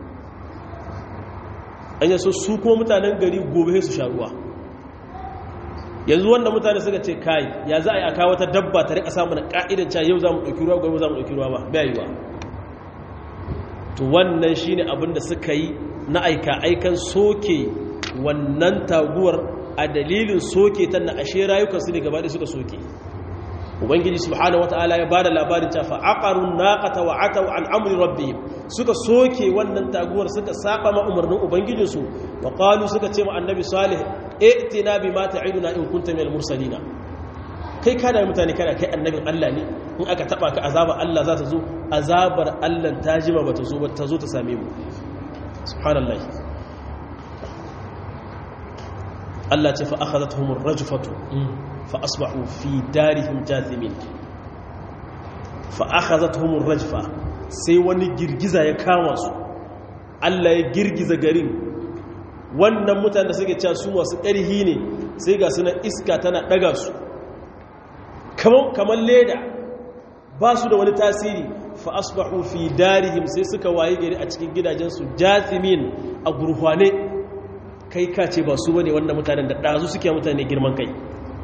an yaso su kuma mutanen gari gobe su sha ruwa yanzu wanda mutane suka ce kai ya za a yi aka wata dabba ta rika samun ka'idan cewa yau za mu ɗauki ruwa gobe za mu ɗauki ruwa ba bai yi ba to wannan shi ne abinda suka yi na aika aikan soke wannan taguwar a dalilin soke ta na ashe rayukansu ne gaba suka soke ubangiji subhanahu wataala ya bada labarin ta fa aqarun naqata wa ataw an amri rabbihim suka soke wannan taguwar suka saba ma umarnin ubangijin su wa qalu suka ce ma annabi salih i'tina bima ta'iduna in kunta minal mursalina kai kada mutane kada kai annabin Allah ne in aka taba ka azabar Allah za ta zo azabar Allah ta jima bata zo ba ta zo ta same mu subhanallahi Allah ce fa akhadathum ar-rajfatu fa asbahu fi darihim jathimin fa akhadathum ar-rajfa sai wani girgiza ya kama su Allah ya girgiza garin wannan mutanen da suke cewa su masu ƙarhi ne sai ga suna iska tana daga su kamar leda ba su da wani tasiri fa asbahu fi darihim sai suka waye gari a cikin gidajensu jathimin a gurhwane kai ka ce ba su bane wanda mutanen da ɗazu suke mutane girman kai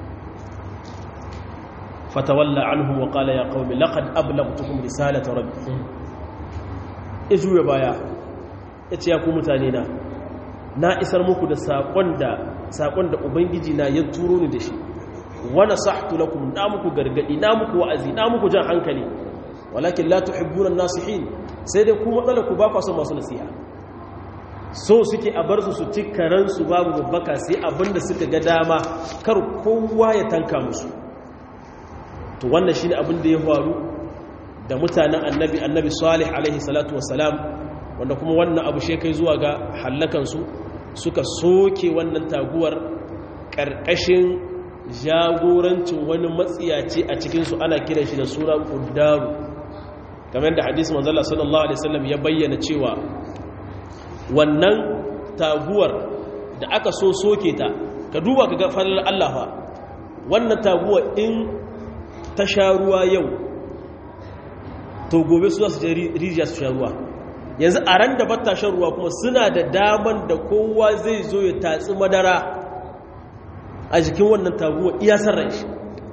fatawalla anhum wa qala ya qaumi laqad ablaghtukum risalata rabbi izu ya baya yace ya ku mutane na na isar muku da sakon da sakon da ubangiji na ya turo ni da shi wa nasahtu lakum na muku gargadi na muku wa'azi na muku jan hankali walakin la tuhibbuna an-nasihin sai dai ku matsala ku ba ku son masu nasiha so suke a bar su su ci karansu babu babbaka sai abinda suka ga dama kar kowa ya tanka musu to wannan shine abin da ya faru da mutanen annabi annabi salih alaihi salatu wassalam wanda kuma wannan abu shi kai zuwa ga hallakan su suka soke wannan taguwar karkashin jagorancin wani matsiyaci a cikin su ana kiran shi da suna quddaru kamar da hadisi manzo Allah sallallahu alaihi wasallam ya bayyana cewa wannan taguwar da aka so soke ta ka duba ka ga falar Allah fa wannan taguwar in ta sha ruwa yau to gobe su za su rijiya su sha ruwa yanzu a ran da batta shan ruwa kuma suna da daman da kowa zai zo ya tatsi madara a jikin wannan taguwar iya sarra shi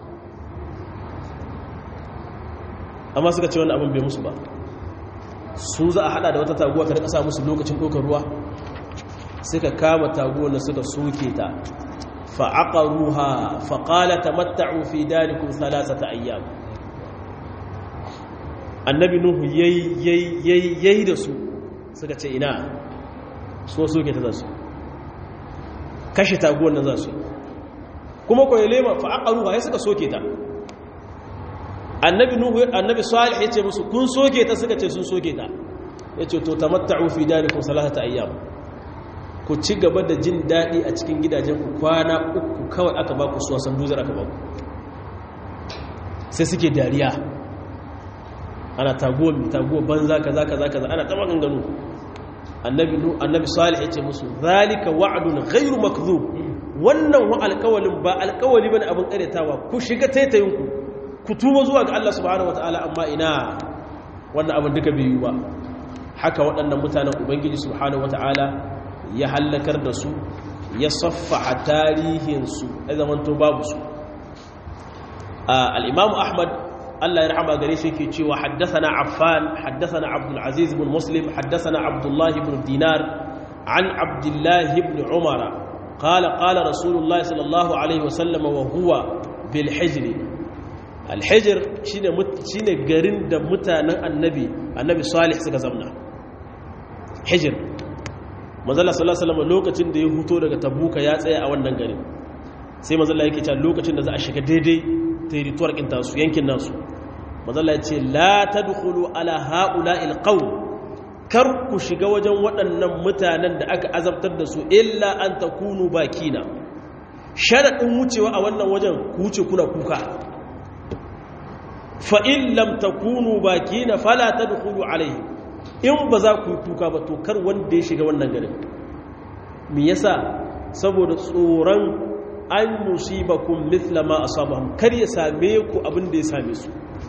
amma suka ce wannan abin bai musu ba su za a hada da wata taguwa ta rika sa musu lokacin ɗaukar ruwa suka kama taguwar da suka soke ta fa'aqaruha faqala tamatta'u fi darikum thalathata ayyam annabi nuhu yayi yayi da su suka ce ina so soke ta zasu kashe taguwar nan zasu kuma ko yelema fa'aqaruha ya suka soke ta annabi nuhu annabi salih yace musu kun soke ta suka ce sun soke ta yace to tamatta'u fi darikum salasata ayyam ku ci gaba da jin dadi a cikin gidajen ku kwana uku kawai aka ba ku suwa san duzar aka ba ku sai suke dariya ana taguwa mi taguwa banza kaza kaza kaza ana ta maganganu annabi nuhu annabi salih yace musu zalika wa'dun ghairu makdhub wannan wa alƙawalin ba alƙawali bane abin karetawa ku shiga taitayinku ku tuba zuwa ga Allah subhanahu wataala amma ina wannan abin duka bai yi ba haka waɗannan mutanen ubangiji subhanahu wataala ya hallakar da su ya saffa tarihinsu ya zamanto babu su al-imam ahmad Allah ya rahama gare shi yake cewa haddathana affan haddathana abdul aziz ibn muslim haddathana abdullah ibn dinar an abdullah ibn umara قال قال رسول الله صلى الله عليه وسلم وهو بالحجر alhijir shine garin da mutanen annabi annabi salih suka zamna hijir manzala sallallahu alaihi wasallam lokacin da ya huto daga tabuka ya tsaya a wannan garin sai manzala yake cewa lokacin da za a shiga daidai territory kin tasu yankin nasu manzala ya ce la tadkhulu ala haula'il qawm kar ku shiga wajen waɗannan mutanen da aka azabtar da su illa an takunu bakina sharadin wucewa a wannan wajen ku wuce kuna kuka fa'in lamta kunu baki na falata da kulu alaihi in ba za ku yi kuka ba to kar wanda ya shiga wannan garin me yasa saboda tsoron an musiba kun mithla ma a sabahun kar ya same ku abin da ya same su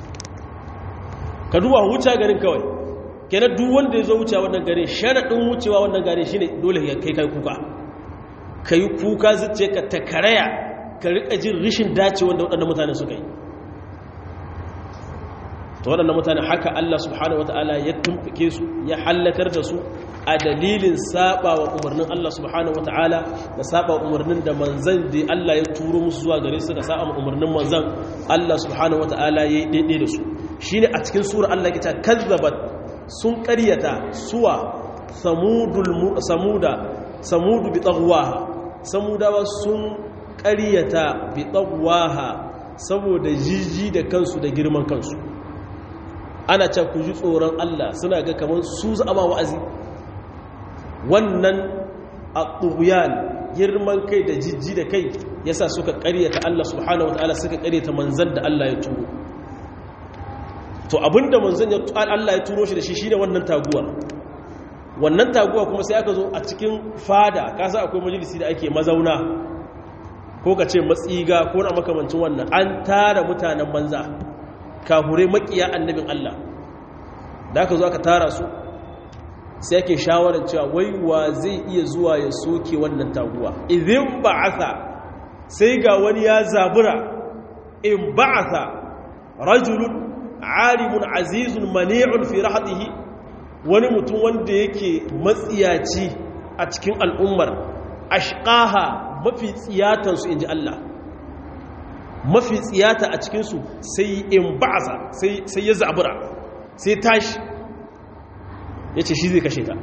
ka duba wuce garin kawai kenan duk wanda ya zo wuce wannan garin sharaɗin wucewa wannan garin shine dole ya kai kai kuka ka yi kuka zuce ka ta karaya ka riƙa jin rishin dace wanda waɗanda mutane suka yi to waɗannan mutane haka Allah subhanahu wataala ya tumfike su ya hallakar da su a dalilin saba wa umarnin Allah subhanahu wataala da saba umarnin da manzan da Allah ya turo musu zuwa gare su da saba umarnin manzan Allah subhanahu wataala ya yi daidai da su shine a cikin sura Allah ke ta kazzabat sun ƙaryata suwa samudul samuda samudu bi tagwaha samudawa sun ƙaryata bi tagwaha saboda jiji da kansu da girman kansu ana can ku ji tsoron Allah suna ga kamar su zama wa'azi wannan a ɗuguyan girman kai da jijji da kai yasa suka ƙaryata Allah subhanahu wata'ala suka ƙaryata manzan da Allah ya turo to abinda manzan ya Allah ya turo shi da shi shine wannan taguwa wannan taguwa kuma sai aka zo a cikin fada kasa akwai majalisi da ake mazauna ko ka ce matsiga ko na makamancin wannan an tara mutanen banza kahure makiya annabin Allah da aka zo aka tara su sai ake shawarar cewa wai wa zai iya zuwa ya soke wannan taguwa idin ba'atha sai ga wani ya zabura in ba'atha rajulun alimun azizun mani'un fi rahatihi wani mutum wanda yake matsiyaci a cikin al'ummar ashqaha mafi tsiyatansu inji Allah mafi tsiyata a cikinsu sai in ba'asa sai ya zabura sai tashi ya ce shi zai kashe ta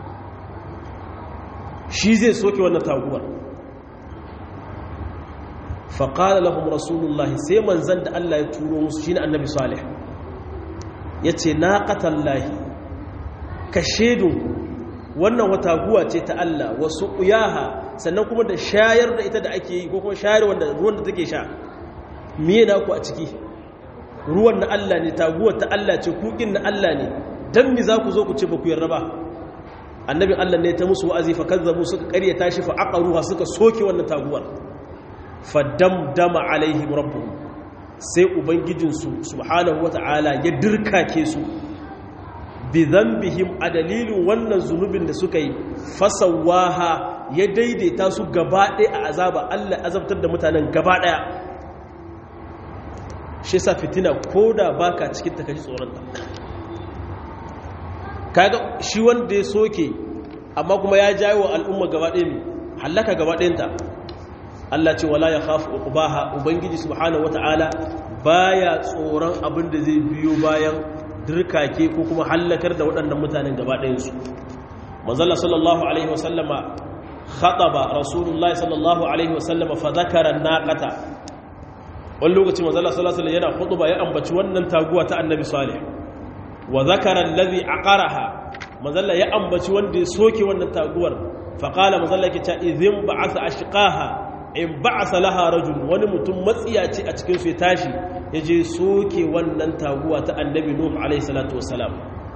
shi zai soke wannan taguwar faƙala lahum rasulullahi sai manzan da Allah ya turo musu shi ne annabi salih ya ce na ƙatallahi ka shedun wannan wata guwa ce ta Allah wasu ƙuyaha sannan kuma da shayar da ita da ake yi ko kuma shayar wanda ruwan da take sha miye na ku a ciki ruwan na Allah ne taguwar ta Allah ce kukin na Allah ne dan mi za ku zo ku ce ba ku yarda ba annabin Allah ne ta musu wa'azi fa kazzabu suka ƙaryata shi fa aqaruha suka soke wannan taguwar fa damdama alaihim rabbuhum sai ubangijinsu subhanahu wata'ala ya dirkake su bi dhanbihim a dalilin wannan zunubin da suka yi fasawaha ya daidaita su gaba ɗaya a azaba Allah azabtar da mutanen gaba ɗaya shi sa fitina ko da baka cikin ta kaji tsoronta kaga shi wanda ya soke amma kuma ya jawo al'umma gaba ɗaya mai hallaka gaba ɗayanta Allah ce wala ya khafu uqbaha ubangiji subhanahu wata'ala baya tsoron abin da zai biyo bayan dirkake ko kuma hallakar da waɗannan mutanen gaba ɗayansu manzala sallallahu alaihi wasallama khataba rasulullahi sallallahu alaihi wasallama fa zakara naqata wani lokaci manzala sallallahu alaihi yana khutba ya ambaci wannan taguwa ta annabi salih wa zakara allazi aqaraha manzala ya ambaci wanda ya soke wannan taguwar fa qala manzala yake ta idhin ba'atha ashqaha in ba'asa laha rajul wani mutum matsiyaci a cikin su ya tashi ya je soke wannan taguwa ta annabi nuh alaihi salatu wassalam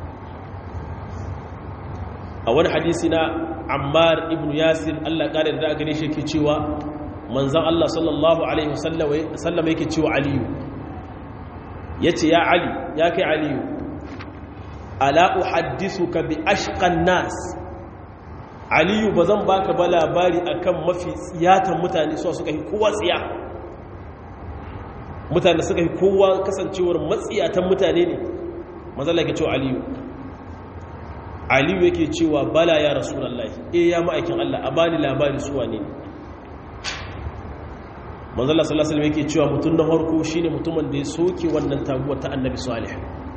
a wani hadisi na ammar ibn yasir Allah kare da gare shi yake cewa manzon Allah sallallahu alaihi wasallam yake cewa aliyu yace ya ali ya kai aliyu ala uhaddisuka bi ashqan nas aliyu bazan baka ba labari akan mafi tsiyatan mutane su suka yi kowa tsiya mutane suka yi kowa kasancewar matsiyatan mutane ne manzon yake cewa aliyu aliyu yake cewa bala ya rasulullahi eh ya ma'aikin Allah a bani labari su wane ne manzala sallallahu alaihi yake cewa mutum na harko shine mutumin da ya soke wannan taguwar ta annabi salih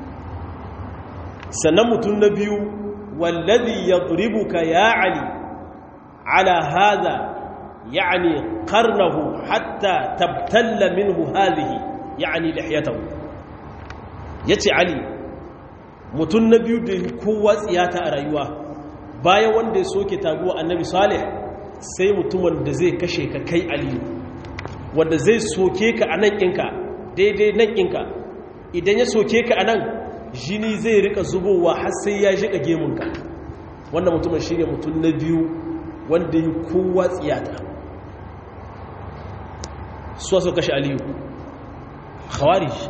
sannan mutum na biyu wallazi yadribuka ya ali ala hadha yani qarnahu hatta tabtalla minhu hadhihi yani lihiyatahu yace ali mutum na biyu da kowa tsiyata a rayuwa bayan wanda ya soke taguwa annabi salih sai mutumin da zai kashe ka kai aliyu wanda zai soke ka a nan ɗinka daidai nan ɗinka idan ya soke ka a nan jini zai rika zubowa har sai ya shiga gemunka wannan mutumin shi ne mutum na biyu wanda yi kowa tsiyata suwa so kashe aliyu khawarij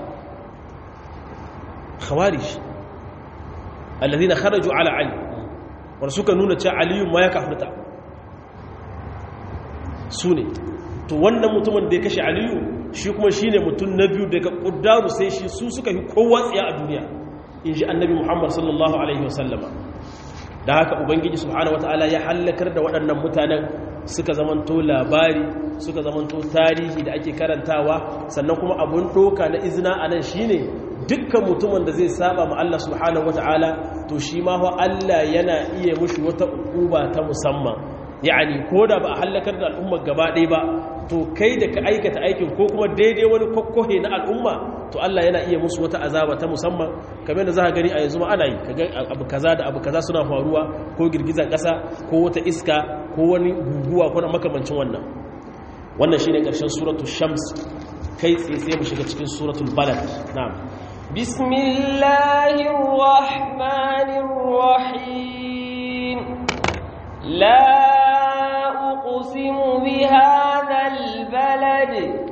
khawarij alladhina kharaju ala ali wanda suka nuna cewa aliyu ma ya kafirta su ne to wannan mutumin da ya kashe aliyu shi kuma shi ne mutum na biyu daga ƙuddaru sai shi su suka fi kowa tsiya a duniya in ji annabi muhammad sallallahu alaihi wasallama da haka ubangiji subhanahu wata'ala ya hallakar da waɗannan mutanen suka zamanto labari suka zamanto tarihi da ake karantawa sannan kuma abun doka na izina a nan shine dukkan mutumin da zai saba ma Allah subhanahu wata'ala to shi ma fa Allah yana iya mushi wata ukuba ta musamman yani ko da ba a hallakar da al'ummar gaba ɗaya ba to kai da ka aikata aikin ko kuma daidai wani kokkohe na al'umma to Allah yana iya musu wata azaba ta musamman kamar da za ka gani a yanzu ma ana yi kaga abu kaza da abu kaza suna faruwa ko girgizar ƙasa ko wata iska ko wani guguwa ko na makamancin wannan wannan shine ƙarshen suratul shams kai tsaye sai mu shiga cikin suratul balad na'am bismillahir rahmanir rahim la أقسم بهذا البلد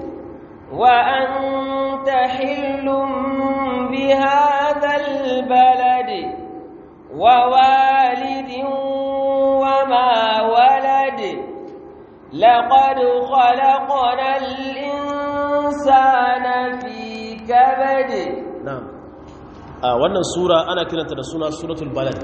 وأنت حل بهذا البلد ووالد وما ولد لقد خلقنا الإنسان في كبد نعم آه wannan sura ana kiranta da suna suratul balad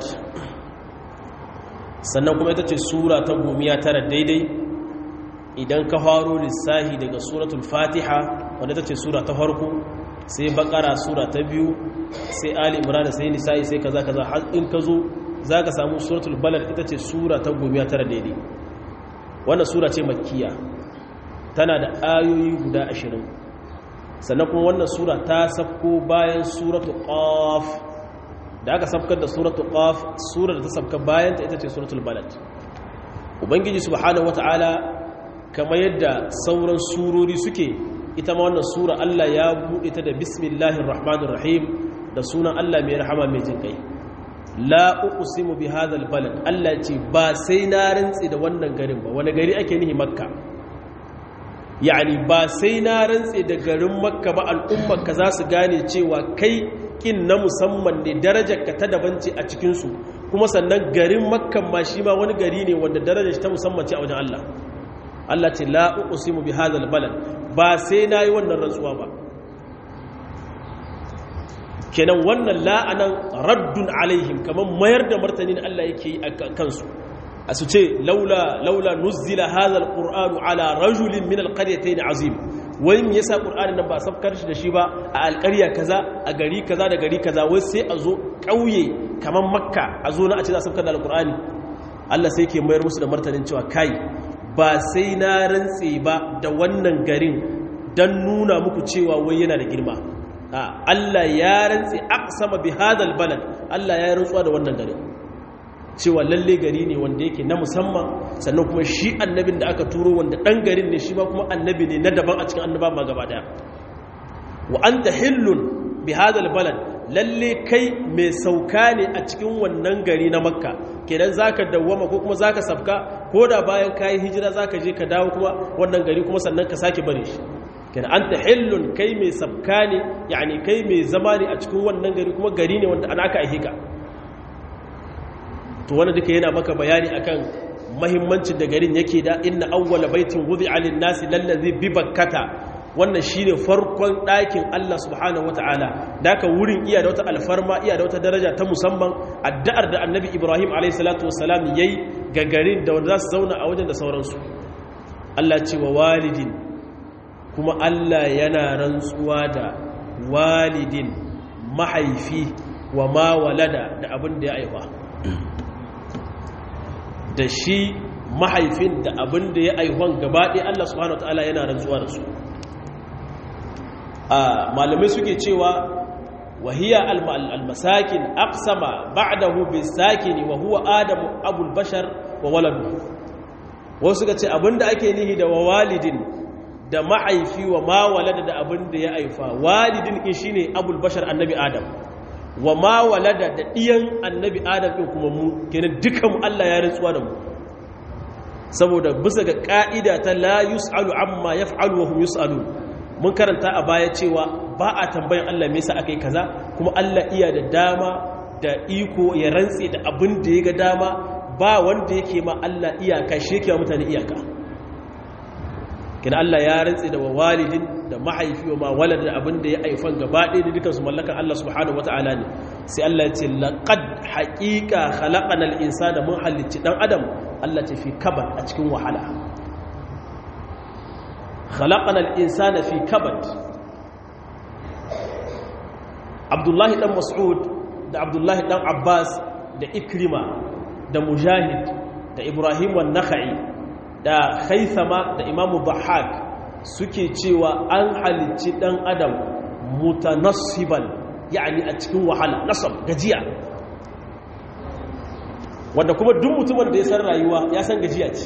sannan kuma ita ce sura ta gomiya tara daidai idan ka faro lissahi daga suratul fatiha wanda ita ce sura ta farko sai bakara sura ta biyu sai ali imran sai nisa'i sai kaza kaza har in ka zo za ka samu suratul balad ita ce sura ta gomiya tara daidai wannan sura ce makkiya tana da ayoyi guda ashirin sannan kuma wannan sura ta safko bayan suratul qaf da aka sabkar da suratul qaf surar da ta sabka bayan ta ita ce suratul balad ubangiji subhanahu wataala kamar yadda sauran surori suke ita ma wannan sura Allah ya bude ta da bismillahir rahmanir rahim da sunan Allah mai rahama mai jin kai la uqsimu bi hadhal balad Allah ce ba sai na rantsi da wannan garin ba wani gari ake nihi makka yani ba sai na rantsi da garin makka ba al'ummar ka za su gane cewa kai kin na musamman ne darajarka ta daban ce a cikinsu kuma sannan garin makkan ma shi ma wani gari ne wanda darajar ta musamman ce a wajen Allah Allah ce la uqsimu bi hadhal balad ba sai nayi wannan rantsuwa ba kenan wannan la'anan raddun alaihim kaman mayar da martanin Allah yake yi a kansu a su ce laula laula nuzila hadha alqur'anu ala rajulin min alqaryatayn azim wai me yasa qur'anin nan ba sabkar shi da shi ba a alƙarya kaza a gari kaza da gari kaza wai sai a zo ƙauye kaman makka a zo na a ce za a sabkar da alqur'ani Allah sai ke mayar musu da martanin cewa kai ba sai na rantse ba da wannan garin dan nuna muku cewa wai yana da girma Allah ya rantse aqsama bi hadal balad Allah ya rantsuwa da wannan garin cewa lalle gari ne wanda yake na musamman sannan kuma shi annabin da aka turo wanda dan garin ne shi ma kuma annabi ne na daban a cikin annaba ma gaba daya wa anta hillun bi hadal balad lalle kai mai sauka ne a cikin wannan gari na makka kenan zaka dawwama ko kuma zaka safka ko da bayan kayi hijira zaka je ka dawo kuma wannan gari kuma sannan ka sake bare shi kenan anta hillun kai mai sabka ne yani kai mai zama ne a cikin wannan gari kuma gari ne wanda ana aka aihika to wanda duka yana maka bayani akan mahimmancin da garin yake da inna awwala baitin wudi'a lin-nasi lallazi bi bakkata wannan shine farkon ɗakin Allah subhanahu wataala daka wurin iya da wata alfarma iya da wata daraja ta musamman addu'ar da annabi Ibrahim alayhi salatu wassalam yayi ga garin da wanda za su zauna a wajen da sauransu Allah ce wa walidin kuma Allah yana rantsuwa da walidin mahaifi wa ma walada da abin da ya aiwa da shi mahaifin da abin da ya aihuwan gabaɗe Allah subhanahu ta'ala yana rantsuwa da su a malamai suke cewa wahiya almasakin aqsama ba'dahu bisakini wa huwa adamu abul bashar wa waladu wasu suka ce abinda ake nihi da walidin da mahaifi wa ma walada da abinda ya aifa walidin in shine abul bashar annabi adam wa ma walada da ɗiyan annabi adam ɗin kuma mu kenan dukan Allah ya rantsuwa da mu saboda bisa ga ƙa'ida ta la yus'alu amma yaf'alu wa hum yus'alu mun karanta a baya cewa ba a tambayan Allah me yasa akai kaza kuma Allah iya da dama da iko ya rantse da abin da ya ga dama ba wanda yake ma Allah iyaka shi yake mutane iyaka kina Allah ya rantsi da walidin da mahaifi wa ma walad da abin da ya aifan gaba ɗaya da dukansu mallakan Allah subhanahu wata'ala ne sai Allah ya ce laqad haqiqa khalaqana al-insana mun halicci dan adam Allah ce fi kabad a cikin wahala khalaqana al-insana fi kabad Abdullahi dan Mas'ud da Abdullahi dan Abbas da Ikrima da Mujahid da Ibrahim wan-Nakhai da Khaythama da Imam Dhahhak suke cewa an halicci dan adam mutanassiban yani a cikin wahala nasab gajiya wanda kuma duk mutumin da ya san rayuwa ya san gajiya ce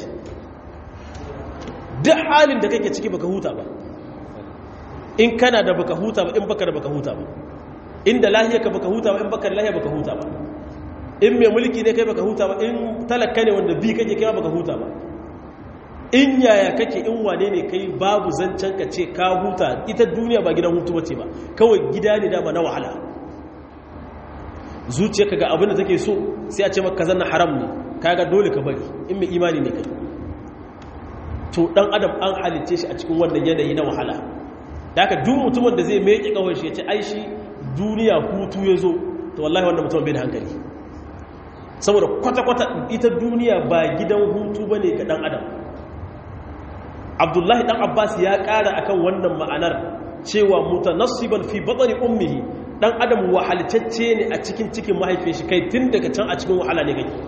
duk halin da kake ciki baka huta ba in kana da baka huta ba in baka da baka huta ba inda lahiya ka baka huta ba in baka da lahiya baka huta ba in mai mulki ne kai baka huta ba in talaka ne wanda bi kake kai baka huta ba in yaya kake in wane ne kai babu zancen ka ce ka huta ita duniya ba gidan hutu bace ba kawai gida ne dama na wahala zuciyarka ga abin da take so sai a ce maka zanna haram ne kaga dole ka bari in mai imani ne kai to dan adam an halicce shi a cikin wannan yanayi na wahala da haka duk mutumin da zai meke kawai shi ya ce ai shi duniya hutu ya zo to wallahi wannan mutumin bai da hankali saboda kwata-kwata ita duniya ba gidan hutu ba ne ga dan adam abdullahi dan abbas ya kara akan wannan ma'anar cewa mutanassiban fi batni ummihi dan adam wahalcacce ne a cikin cikin mahaifin shi kai tun daga can a cikin wahala ne kake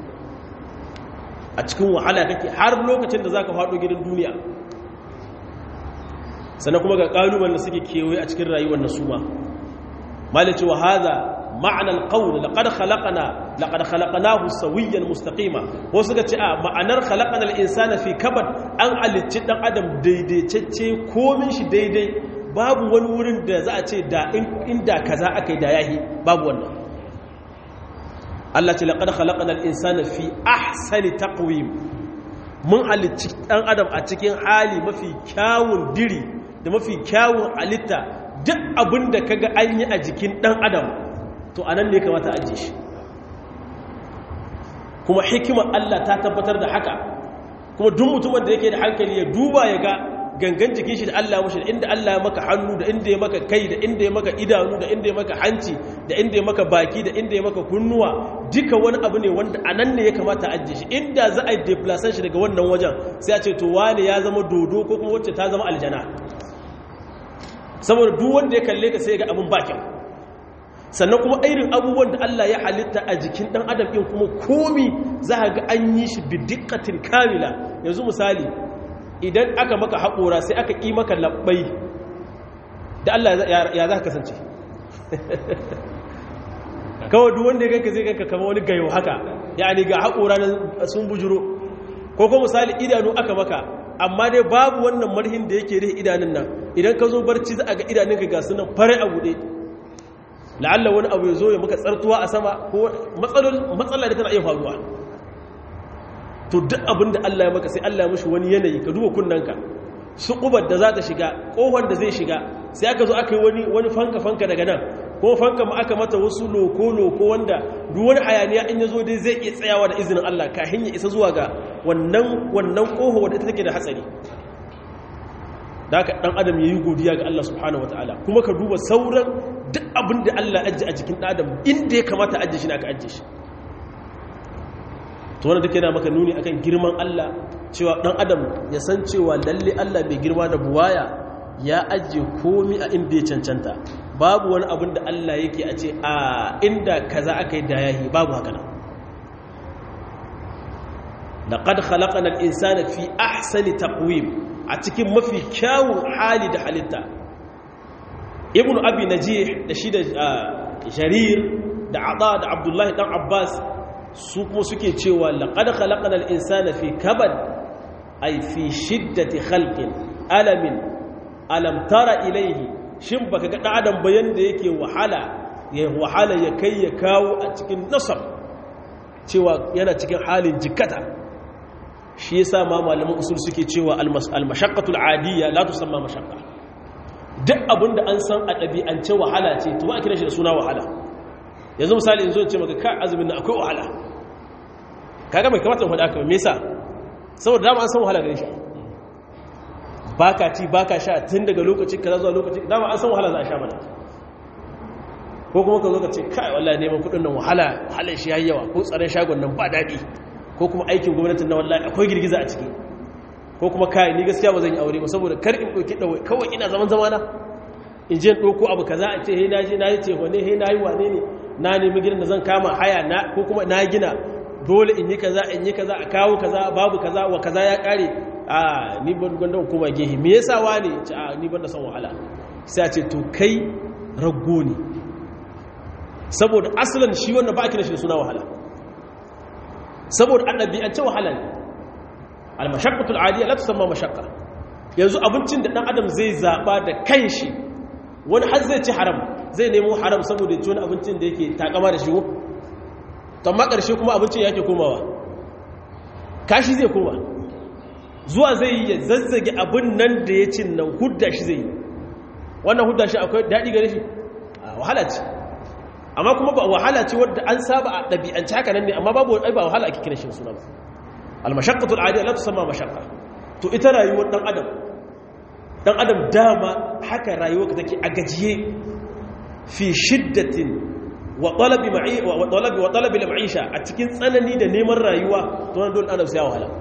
a cikin wahala kake har lokacin da zaka faɗo gidan duniya sannan kuma ga kalubalen da suke kewaye a cikin rayuwar nasuma malice wa hadha ma'ana alqawl laqad khalaqna laqad khalaqnahu sawiyan mustaqima wasu ga ce a ma'anar khalaqana al-insana fi kabad an halicci dan adam daidaitacce komin shi daidai babu wani wurin da za a ce da inda kaza akai da yahi babu wannan Allah ce laqad khalaqana al-insana fi ahsani taqwim mun halicci dan adam a cikin hali mafi kyawun diri da mafi kyawun halitta duk abinda kaga an yi a jikin dan adam to a nan ne kamata a ajiye shi kuma hikimar Allah ta tabbatar da haka kuma duk mutumin da yake da hankali ya duba ya ga gangan jikin shi da Allah mashi da inda Allah ya maka hannu da inda ya maka kai da inda ya maka idanu da inda ya maka hanci da inda ya maka baki da inda ya maka kunnuwa duka wani abu ne wanda a nan ne ya kamata a ajiye shi inda za a yi deplasan shi daga wannan wajen sai a ce to wane ya zama dodo ko kuma wacce ta zama aljana saboda duk wanda ya kalle ka sai ga abin bakin sannan kuma irin abubuwan da Allah ya halitta a jikin ɗan adam ɗin kuma komi za ga an yi shi bidikatin kamila yanzu misali idan aka maka haƙora sai aka ƙi maka labbai da Allah ya za ka kasance kawai duk wanda ya ganka zai ganka kama wani gayo haka ya ga haƙora na sun bujuro ko kuma misali idanu aka maka amma dai babu wannan marhin da yake rihe idanun nan idan ka zo barci za a ga idanunka ga sunan fare a buɗe la'alla wani abu ya zo ya maka tsartuwa a sama ko matsala da tana iya faruwa to duk abin da Allah ya maka sai Allah ya mashi wani yanayi ka duba kunnanka su ƙubar da za ta shiga ƙohon da zai shiga sai aka zo aka yi wani wani fanka-fanka daga nan ko fanka ma aka mata wasu loko-loko wanda duk wani hayaniya in ya zo dai zai iya tsayawa da izinin Allah kafin ya isa zuwa ga wannan wannan ƙoho wadda ita take da hatsari da haka ɗan adam ya yi godiya ga Allah subhanahu wa ta'ala kuma ka duba sauran duk abin da Allah ajiye a jikin ɗan adam inda ya kamata ajiye shi na aka ajiye shi to wanda take yana maka nuni akan girman Allah cewa ɗan adam ya san cewa lalle Allah mai girma da buwaya ya ajiye komi a inda ya cancanta babu wani abin da Allah yake a ce a inda kaza aka yi da yahi babu haka nan laqad khalaqana al-insana fi ahsani taqwim a cikin mafi kyawun hali da halitta ibn abi najih da shi da jarir da ada da abdullahi dan abbas su kuma suke cewa laqad khalaqana al-insana fi kabad ay fi shiddati khalqin alamin alam tara ilayhi shin baka ga adam bayan da yake wahala ya wahala ya kai ya kawo a cikin nasab cewa yana cikin halin jikata shi yasa ma malaman usul suke cewa al-mashaqqatul adiyya la tusamma mashaqqa duk abinda an san a ɗabi'ance wahala ce to ba a kira shi da suna wahala yanzu misali yanzu ce maka ka azumin nan akwai wahala kaga mai kamata faɗa ka me yasa saboda dama an san wahala gare shi baka ci baka sha tun daga lokaci kaza zuwa lokaci dama an san wahala za a sha mana ko kuma ka zo ka ce kai wallahi neman kudin nan wahala wahalar shi yayi yawa ko tsaron shagon nan ba daɗi ko kuma aikin gwamnatin na wallahi akwai girgiza a ciki ko kuma kai ni gaskiya ba zan yi aure ba saboda kar in ɗauki ɗawai kawai ina zaman zamana in je ɗauko abu kaza a ce he na je na yi wane he na yi wane ne na nemi gidan da zan kama haya na ko kuma na gina dole in yi kaza in yi kaza a kawo kaza babu kaza wa kaza ya kare a ni ban gwanda kuma gehe me yasa wani ce a ni ban da son wahala sai a ce to kai raggo ne saboda asalin shi wannan ba a kira shi da suna wahala saboda annabi an ce wahala ne al-mashaqqatul adiyya la tusamma mashaqqa yanzu abincin da dan adam zai zaba da kanshi wani har zai ci haram zai nemo haram saboda ya ci wani abincin da yake takama da shi ko to amma karshe kuma abincin yake komawa kashi zai koma zuwa zai yi ya zazzage abin nan da ya cin nan hudda shi zai yi wannan hudda shi akwai daɗi gare shi wahala ce amma kuma ba wahala ce wadda an saba a ɗabi'anci haka nan ne amma babu ai ba wahala ake kira shi suna ba almashaqqatul adiyya la tusamma mashaqqa to ita rayuwar dan adam dan adam dama haka rayuwar ka take a gajiye fi shiddatin wa talabi ma'i wa talabi wa talabi al-ma'isha a cikin tsanani da neman rayuwa to nan dole adam sai ya wahala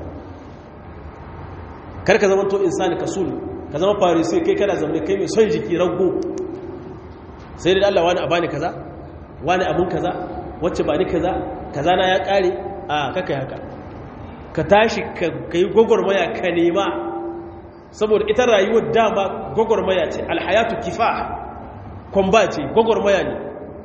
kar ka zama to insani kasul ka zama farisi kai kana zama kai mai son jiki rago sai da Allah wani abani kaza wani abun kaza wacce ba ni kaza kaza na ya kare a kakai haka ka tashi ka yi gwagwarmaya ka nema saboda ita rayuwar dama gwagwarmaya ce alhayatu kifa kwamba ce gwagwarmaya ne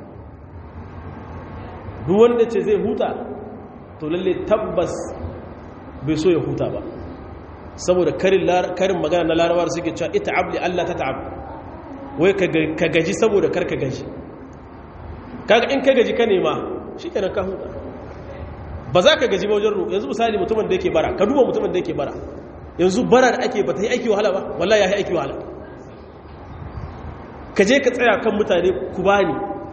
duk wanda ce zai huta to lalle tabbas bai so ya huta ba saboda karin magana na larawar suke cewa ita abli Allah ta ta'ab wai ka gaji saboda kar ka gaji kaga in ka gaji ka nema shi kenan ka huta ba za ka gaji ba wajen roƙo yanzu misali mutumin da yake bara ka duba mutumin da yake bara yanzu bara da ake ba ta yi aiki wahala ba wallahi ya yi aiki wahala ka je ka tsaya kan mutane ku bani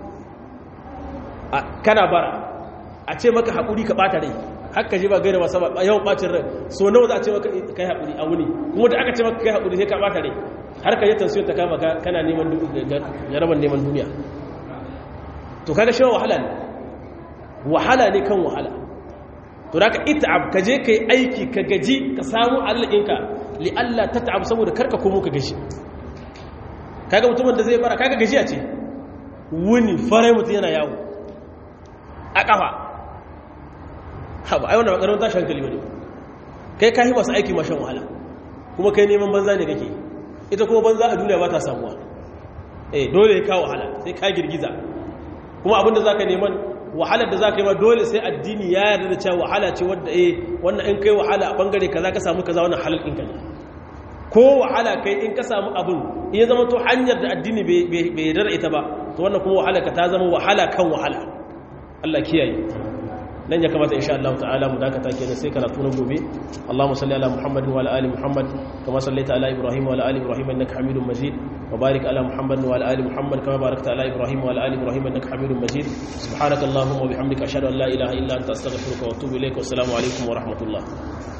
kana bara a ce maka haƙuri ka ɓata rai haka ji ba gaira masu ba yawan ɓacin rai so nawa za a ce maka ka yi haƙuri a wuni kuma da aka ce maka ka yi haƙuri sai ka ɓata rai har ka yi tansiyon ta kama kana neman jaraban neman duniya to kaga shi wahala ne wahala ne kan wahala to da ka ita'ab ka je ka yi aiki ka gaji ka samu allahinka li Allah ta ta'ab saboda karka komo ka gaji kaga mutumin da zai bara kaga gajiya ce wuni farai mutum yana yawo a kafa haɓa ai wannan makarar tashi hankali ba ne kai ka yi masu aiki mashan wahala kuma kai neman banza ne kake ita kuma banza a duniya ba ta samuwa eh dole ya kawo wahala sai ka girgiza kuma abinda za ka neman wahalar da za ka yi ma dole sai addini ya yarda da cewa wahala ce wadda eh wannan in kai wahala a bangare kaza ka samu kaza wannan halal ɗinka ne ko wahala kai in ka samu abin in ya zama to hanyar da addini bai yarda da ita ba to wannan kuma wahala ka ta zama wahala kan wahala Allah kiyaye nan ya kamata insha Allah ta'ala mu dakata kenan sai karatu na gobe Allahumma salli ala Muhammadin wa ala ali Muhammad kama sallaita ala Ibrahim wa ala ali Ibrahim innaka Hamidum Majid wa barik ala Muhammadin wa ala ali Muhammad kama barakta ala Ibrahim wa ala ali Ibrahim innaka Hamidum Majid subhanakallahumma wa bihamdika ashhadu an la ilaha illa anta astaghfiruka wa atubu ilaik wa assalamu alaikum wa rahmatullah